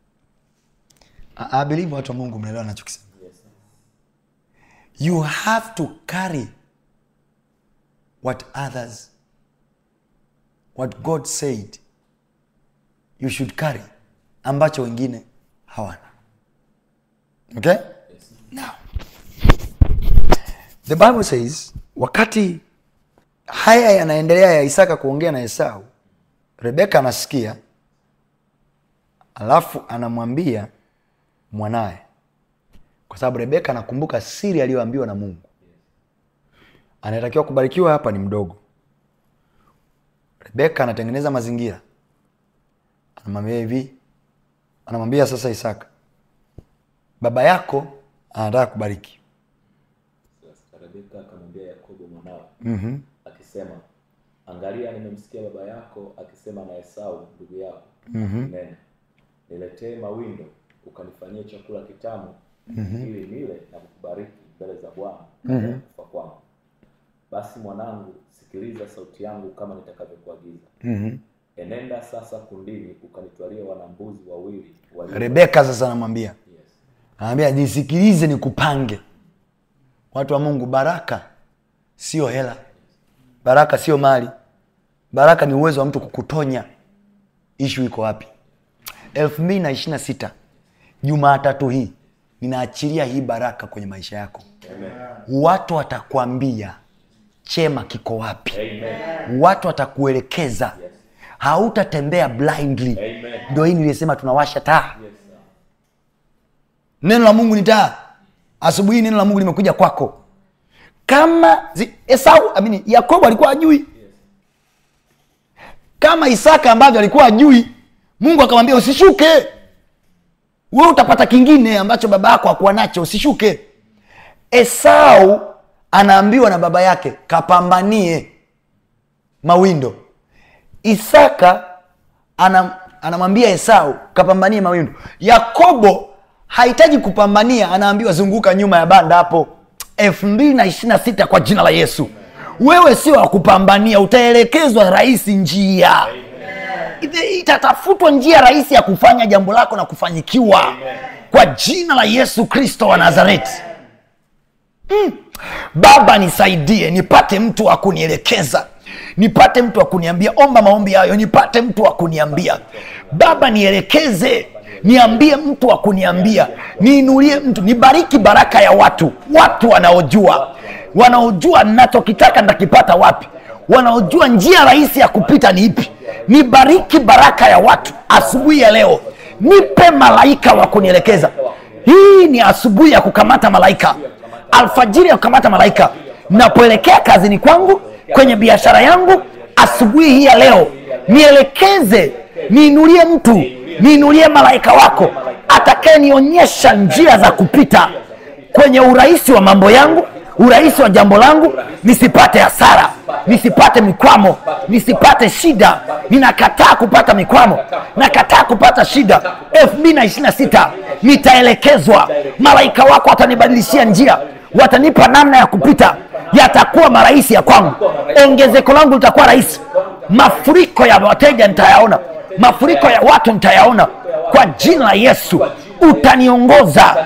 I, I believe watu wa mungu mnaelewa nachokisema Yes. you have to carry what others what god said you should carry ambacho wengine hawana okay now the bible says wakati haya yanaendelea ya isaka kuongea na esau rebeka anasikia alafu anamwambia mwanaye kwa sababu rebeka anakumbuka siri aliyoambiwa na mungu anayetakiwa kubarikiwa hapa ni mdogo rebeka anatengeneza mazingira anamwambia hivi anamwambia sasa isaka baba yako anataka kubariki Sasa Rebeka akamwambia Yakobo mwanawe akisema, angalia, nimemsikia baba yako akisema na Esau ndugu yako nene, niletee mawindo ukanifanyie chakula kitamu ili nile na kukubariki mbele za Bwana kabla ya kufa kwangu. Basi mwanangu, sikiliza sauti yangu kama nitakavyokuagiza. Enenda sasa kundini ukanitwalie wanambuzi wawili walio rebeka sasa anamwambia yes. anamwambia nisikilize nikupange watu wa mungu baraka sio hela baraka sio mali baraka ni uwezo wa mtu kukutonya ishu iko wapi elfu mbili na ishiri na sita jumaatatu hii ninaachilia hii baraka kwenye maisha yako watu watakwambia chema kiko wapi watu watakuelekeza hautatembea blindly Amen. ndio hii nilisema tunawasha taa Yes, sir. neno la mungu ni taa asubuhi neno la mungu limekuja kwako kama zi, esau amini yakobo alikuwa ajui kama isaka ambavyo alikuwa ajui mungu akamwambia usishuke we utapata kingine ambacho baba yako hakuwa nacho usishuke esau anaambiwa na baba yake kapambanie mawindo isaka anam, anamwambia esau kapambanie mawindo yakobo hahitaji kupambania anaambiwa zunguka nyuma ya banda hapo elfu mbili na ishiri na sita kwa jina la yesu wewe sio wa kupambania utaelekezwa rahisi njia Ite- itatafutwa njia rahisi ya kufanya jambo lako na kufanyikiwa kwa jina la yesu kristo wa nazareti baba nisaidie nipate mtu wa kunielekeza nipate mtu wa kuniambia omba maombi hayo nipate mtu wa kuniambia baba nielekeze niambie mtu wa kuniambia niinulie mtu nibariki baraka ya watu watu wanaojua wanaojua nachokitaka ntakipata wapi wanaojua njia rahisi ya kupita ni ipi nibariki baraka ya watu asubuhi ya leo nipe malaika wa kunielekeza hii ni asubuhi ya kukamata malaika alfajiri ya kukamata malaika napoelekea kazini kwangu kwenye biashara yangu asubuhi hii ya leo nielekeze niinulie mtu niinulie malaika wako atakayenionyesha njia za kupita kwenye urahisi wa mambo yangu urahisi wa jambo langu nisipate hasara nisipate mikwamo nisipate shida ninakataa kupata mikwamo nakataa kupata shida elfu mbili na ishiri na sita nitaelekezwa malaika wako watanibadilishia njia watanipa namna ya kupita yatakuwa marahisi ya kwangu ongezeko langu litakuwa rahisi mafuriko ya wateja nitayaona mafuriko ya watu nitayaona kwa jina la yesu utaniongoza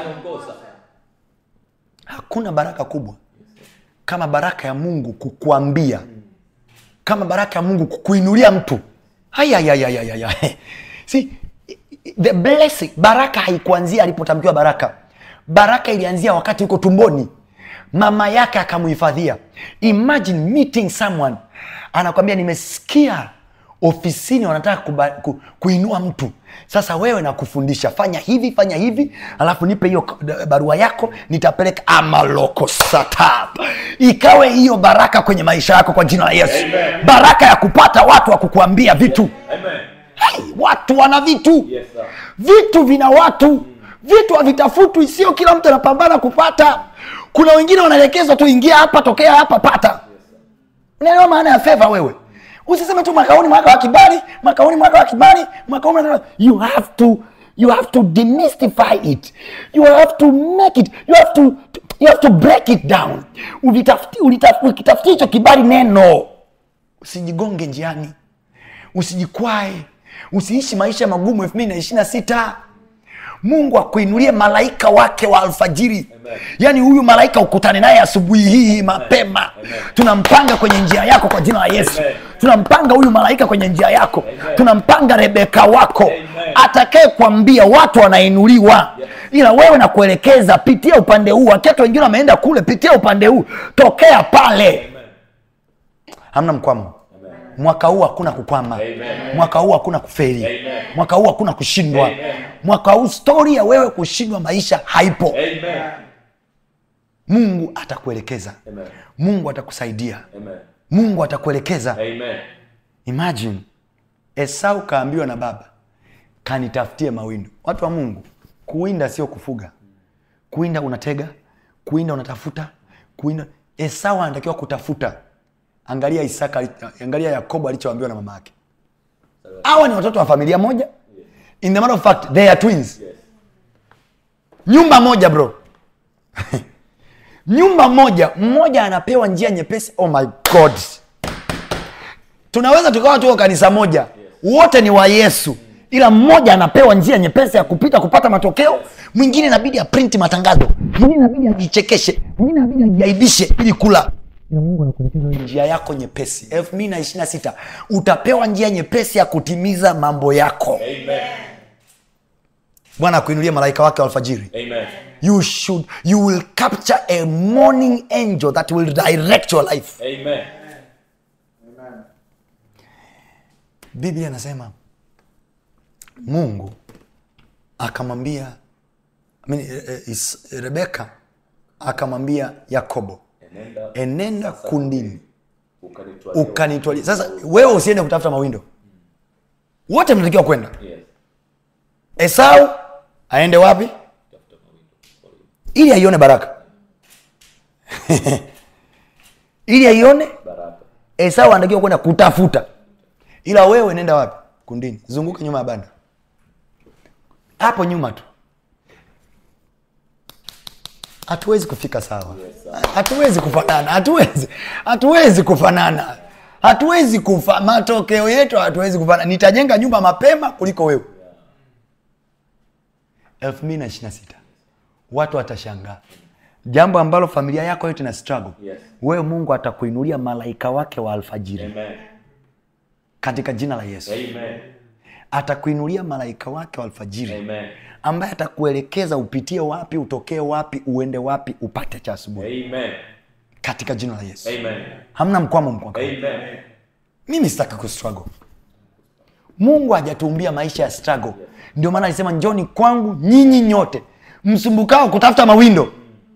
hakuna baraka kubwa kama baraka ya mungu kukuambia kama baraka ya mungu kukuinulia mtu Ayayayayayaya. See, the blessing baraka haikuanzia alipotamkiwa baraka baraka ilianzia wakati yuko tumboni mama yake akamuhifadhia imagine meeting someone anakwambia nimesikia ofisini wanataka kuba, ku, kuinua mtu sasa wewe nakufundisha fanya hivi fanya hivi alafu nipe hiyo k- barua yako nitapeleka amalokosata ikawe hiyo baraka kwenye maisha yako kwa jina la yesu Amen. baraka ya kupata watu wa kukuambia vitu Amen. hey, watu wana vitu Yes, sir. vitu vina watu vitu havitafutwi sio kila mtu anapambana kupata kuna wengine wanaelekezwa tu ingia hapa tokea hapa pata unaelewa maana ya fedha wewe usiseme tu mwaka huu ni mwaka wa kibali mwaka huu ni mwaka wa kibali mwaka huu ni mwaka wa- you have to you have to demystify it you have to make it you have to you have to break it down Ulitafuti- ulitaf- ukitafutia hicho kibali neno usijigonge njiani usijikwae usiishi maisha magumu elfu mbili na ishiri na sita mungu akuinulie malaika wake wa alfajiri Amen. yaani huyu malaika ukutane naye asubuhi hii mapema Amen. tunampanga kwenye njia yako kwa jina la yesu Amen. tunampanga huyu malaika kwenye njia yako Amen. tunampanga rebeka wako Amen. atakaye kuambia watu wanainuliwa Yes. ila wewe na kuelekeza pitia upande huu wakati wengine wameenda kule pitia upande huu tokea pale Amen. hamna mkwamo Amen. mwaka huu hakuna kukwama Amen. mwaka huu hakuna kuferi Amen. mwaka huu hakuna kushindwa Amen. mwaka huu stori ya wewe kushindwa maisha haipo Amen. mungu atakuelekeza Amen. mungu atakusaidia Amen. mungu atakuelekeza Amen. imagine esau kaambiwa na baba kanitafutie mawindo watu wa mungu kuwinda sio kufuga kuwinda unatega kuwinda unatafuta kuwinda esau anatakiwa kutafuta angalia isaka angalia yakobo alichoambiwa na mama yake hawa ni watoto wa familia moja in the matter of fact they are twins Yes. nyumba moja bro nyumba moja mmoja anapewa njia nyepesi oh my god tunaweza tukawa tuko kanisa moja wote ni wa yesu ila mmoja anapewa njia nyepesi ya kupita kupata matokeo mwingine inabidi aprinti matangazo mwingine inabidi ajichekeshe mwingine inabidi ajiaibishe ili kula Ila mungu anakuelekeza wewe njia yako nyepesi elfu mbili na ishiri na sita utapewa njia nyepesi ya kutimiza mambo yako Amen. bwana akuinulie malaika wake wa alfajiri Amen. you should you will capture a morning angel that will direct your life Amen. biblia anasema mungu akamwambia I mean, eh, eh, Is- rebeka akamwambia yakobo Enenda enenda kundini ukanitwalia. ukanitwalia sasa wewe usiende kutafuta mawindo wote mnatakiwa kwenda Yes. esau aende wapi Tafuta mawindo. ili aione baraka ili aione Baraka. esau anatakiwa kwenda kutafuta ila wewe nenda wapi kundini zunguka nyuma ya banda hapo nyuma tu hatuwezi kufika sawa hatuwezi kufanana hatuwezi hatuwezi kufanana hatuwezi kufa matokeo yetu hatuwezi kufanana nitajenga nyumba mapema kuliko wewe elfu mbili na ishiri na sita watu watashangaa jambo ambalo familia yako yote na struggle Yes. wewe mungu atakuinulia malaika wake wa alfajiri Amen. katika jina la yesu Amen. atakuinulia malaika wake wa alfajiri Amen. ambaye atakuelekeza upitie wapi utokee wapi uende wapi upate cha asubuhi Amen. katika jina la yesu Amen. hamna mkwamo mkwaka Amen. mimi sitaki kustruggle mungu hajatuumbia maisha ya struggle ndio maana alisema njoni kwangu nyinyi nyote msumbukao kutafuta mawindo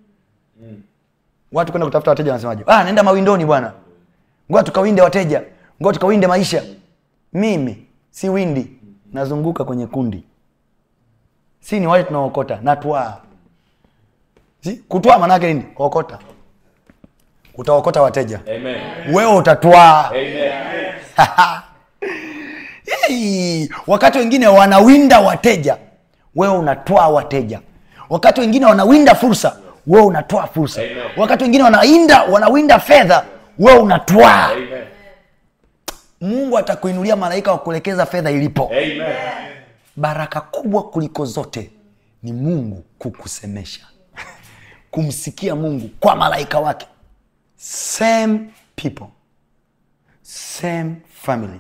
watu kwenda kutafuta wateja wanasemaje ah, naenda mawindoni bwana ngoa tukawinde wateja ngoa tukawinde maisha mimi si windi nazunguka kwenye kundi si ni wale tunaokota natwaa si kutwaa maanaake nini okota utaokota wateja Amen. wewe utatwaa Amen. Hey, wakati wengine wanawinda wateja wewe unatwaa wateja wakati wengine wanawinda fursa wewe unatwaa fursa Amen. wakati wengine wanawinda wanawinda fedha wewe unatwaa Amen. mungu atakuinulia malaika wa kuelekeza fedha ilipo Amen. baraka kubwa kuliko zote ni mungu kukusemesha kumsikia mungu kwa malaika wake same people same family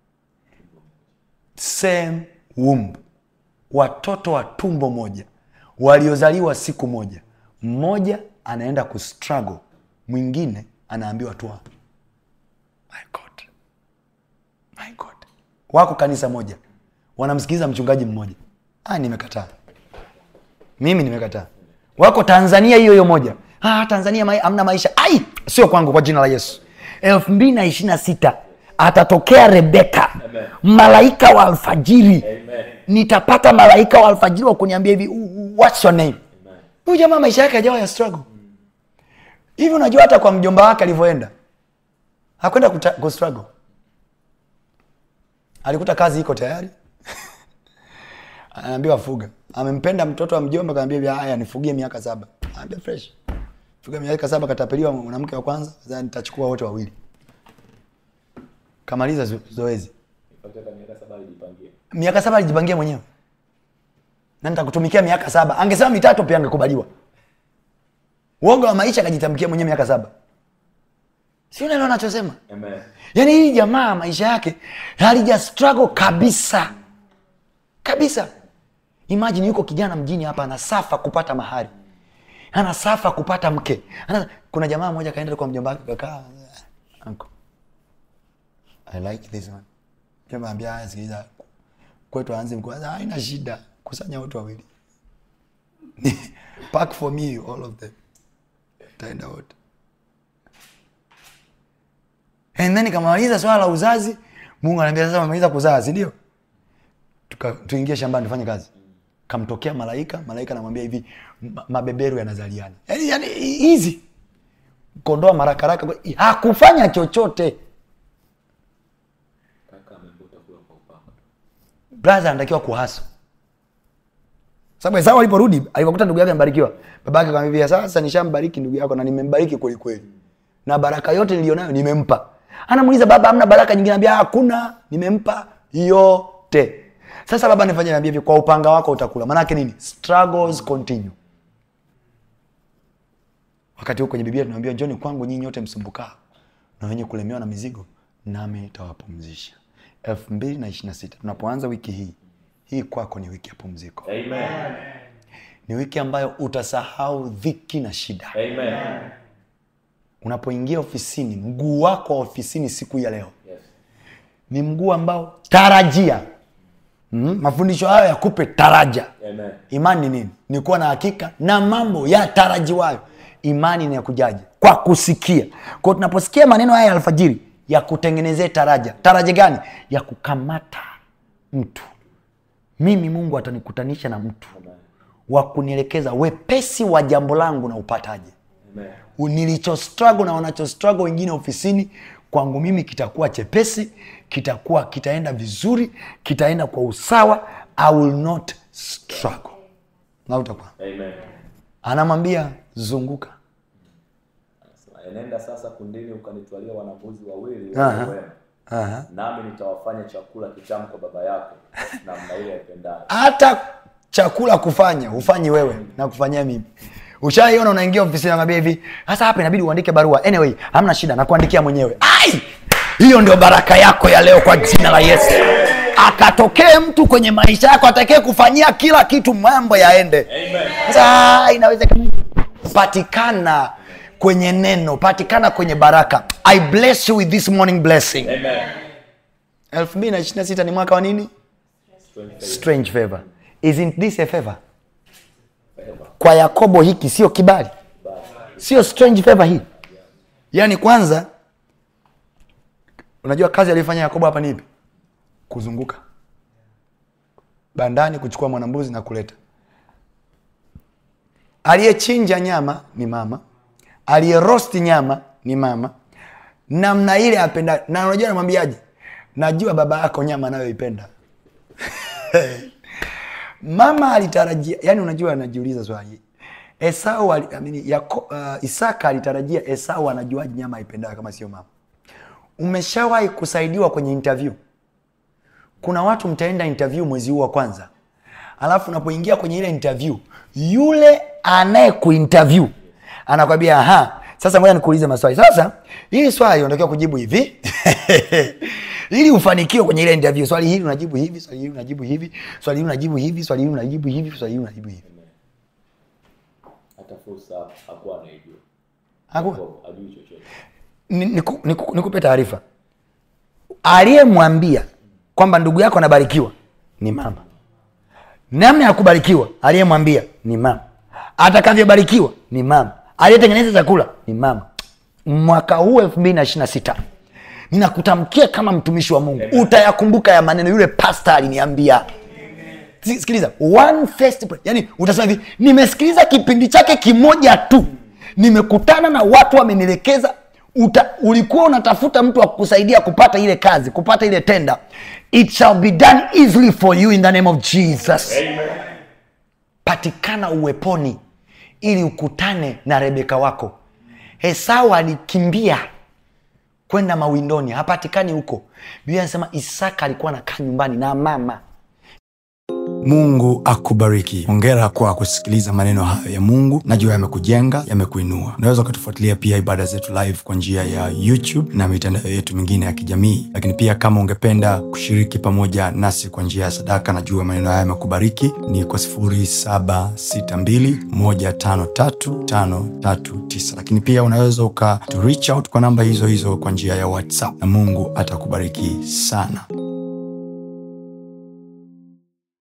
same womb watoto wa tumbo moja waliozaliwa siku moja mmoja anaenda kustruggle mwingine anaambiwa tu my god my god wako kanisa moja wanamsikiliza mchungaji mmoja ah, nimekataa mimi nimekataa wako tanzania hiyo hiyo moja ah, tanzania mai, amna maisha ai sio kwangu kwa jina la yesu elfu mbili na ishiri na sita atatokea rebeka malaika wa alfajiri nitapata malaika wa alfajiri wa kuniambia hivi what's your name huyu jamaa maisha yake ajawa ya struggle hivi unajua hata kwa mjomba wake alivyoenda hakwenda kuta- kustruggle alikuta kazi iko tayari anaambiwa fuga amempenda mtoto wa mjomba kaambia hivi haya nifugie miaka saba anaambia fresh fuga miaka saba katapeliwa mwanamke wa kwanza sasa nitachukua wote wawili kamaliza zo- zoezi Ipate hata miaka saba alijipangia. miaka saba alijipangia mwenyewe na nitakutumikia miaka saba angesema mitatu pia angekubaliwa uoga wa maisha akajitamkia mwenyewe miaka saba si unaelewa nachosema Amen. yaani hii jamaa maisha yake halija struggle kabisa kabisa imagine yuko kijana mjini hapa anasafa kupata mahari anasafa kupata mke Ana, kuna jamaa mmoja kaenda kwa mjomba wake kakaa "Uncle, I like this one mjomba ambia haya sikiliza kwetu aanze mkuu "Ah, haina shida kusanya watu wawili pack for me all of them taenda wote and then kamaliza swala la uzazi mungu anaambia sasa umemaliza kuzaa si ndio Tuka- tuingie shambani tufanye kazi kamtokea malaika malaika anamwambia hivi "Ma- mabeberu yanazaliana yani, yani hizi kondoa marakaraka hakufanya chochote Kaka amembuta kula kwa upanga. brother anatakiwa kuhasa sababu esau aliporudi alipokuta ndugu yake amebarikiwa baba yake akamwambia sasa nishambariki ndugu yako na nimembariki kweli kweli na baraka yote nilionayo nimempa anamuuliza baba amna baraka nyingine anambia hakuna nimempa yote sasa baba nifanye niambia hivi kwa upanga wako utakula maanake nini struggles continue wakati huko kwenye biblia tunaambia njoni kwangu nyinyi nyote msumbukao na wenye kulemewa na mizigo nami nitawapumzisha elfu mbili na ishiri na sita tunapoanza wiki hii hii kwako ni wiki ya pumziko Amen. ni wiki ambayo utasahau dhiki na shida Amen. unapoingia ofisini mguu wako wa ofisini siku ya leo Yes. ni mguu ambao tarajia mm, mafundisho hayo yakupe taraja Amen. imani ni nini ni kuwa na hakika na mambo ya tarajiwayo imani ni ya kujaje kwa kusikia kwao tunaposikia maneno haya ya alfajiri ya kutengenezea taraja taraja gani ya kukamata mtu mimi mungu atanikutanisha na mtu wa kunielekeza wepesi wa jambo langu na upataje Amen. nilicho struggle na wanacho struggle wengine ofisini kwangu mimi kitakuwa chepesi kitakuwa kitaenda vizuri kitaenda kwa usawa i will not struggle na utakuwa Amen. anamwambia zunguka Anasema, enenda sasa kundini ukanitwalia wanafunzi wawili Aha. wenye wema Aha. nami nitawafanya chakula kitamu kwa baba yako namna ile aipendayo hata chakula kufanya hufanyi wewe na kufanyia mimi ushaiona unaingia ofisini nakwambia hivi sasa hapa inabidi uandike barua anyway hamna shida nakuandikia mwenyewe ai hiyo ndio baraka yako ya leo kwa jina la yesu akatokee mtu kwenye maisha yako atakee kufanyia kila kitu mambo yaende sasa inawezekana patikana kwenye neno patikana kwenye baraka i bless you with this morning blessing Amen. 2026 ni mwaka wa nini Strength faith. strange favor isn't this a favor kwa yakobo hiki sio kibali sio strange favor hii yaani kwanza unajua kazi aliyofanya yakobo hapa ni ipi kuzunguka bandani kuchukua mwanambuzi na kuleta aliyechinja nyama ni mama aliyerosti nyama ni mama namna ile apenda na unajua namwambiaje najua baba yako nyama anayoipenda mama alitarajia yani unajua anajiuliza swali esau ali, I mean, Yako, uh, isaka alitarajia esau anajuaji nyama aipendayo kama sio mama umeshawahi kusaidiwa kwenye interview kuna watu mtaenda interview mwezi huu wa kwanza alafu unapoingia kwenye ile interview yule anaye kuinterview anakwambia aha sasa ngoja nikuulize maswali sasa hili swali unatakiwa kujibu hivi ili ufanikiwe kwenye ile interview swali hili unajibu hivi swali hili unajibu hivi swali hili unajibu hivi swali hili unajibu hivi swali hili unajibu hivi hata fursa hakuwa anaijua Hakuwa? Yakobo ajui chochote Ni- niku- niku- nikupe taarifa aliyemwambia kwamba ndugu yako anabarikiwa ni mama namna ya kubarikiwa aliyemwambia ni mama atakavyobarikiwa ni mama aliyetengeneza chakula ni mama mwaka huu elfu mbili na ishiri na sita ninakutamkia kama mtumishi wa mungu utayakumbuka ya maneno yule pasta aliniambia Si- sikiliza one first prayer. yani utasema hivi nimesikiliza kipindi chake kimoja tu nimekutana na watu wamenielekeza Uta, ulikuwa unatafuta mtu wa kukusaidia kupata ile kazi kupata ile tenda it shall be done easily for you in the name of jesus patikana uweponi ili ukutane na rebeka wako esau alikimbia kwenda mawindoni hapatikani huko biblia anasema isaka alikuwa anakaa nyumbani na mama mungu akubariki hongera kwa kusikiliza maneno hayo ya mungu najua yamekujenga yamekuinua unaweza ukatufuatilia pia ibada zetu live kwa njia ya youtube na mitandao yetu mingine ya kijamii lakini pia kama ungependa kushiriki pamoja nasi kwa njia ya sadaka najua maneno haya yamekubariki ni kwa 762153539 lakini pia unaweza uka to reach out kwa namba hizo hizo kwa njia ya whatsapp na mungu atakubariki sana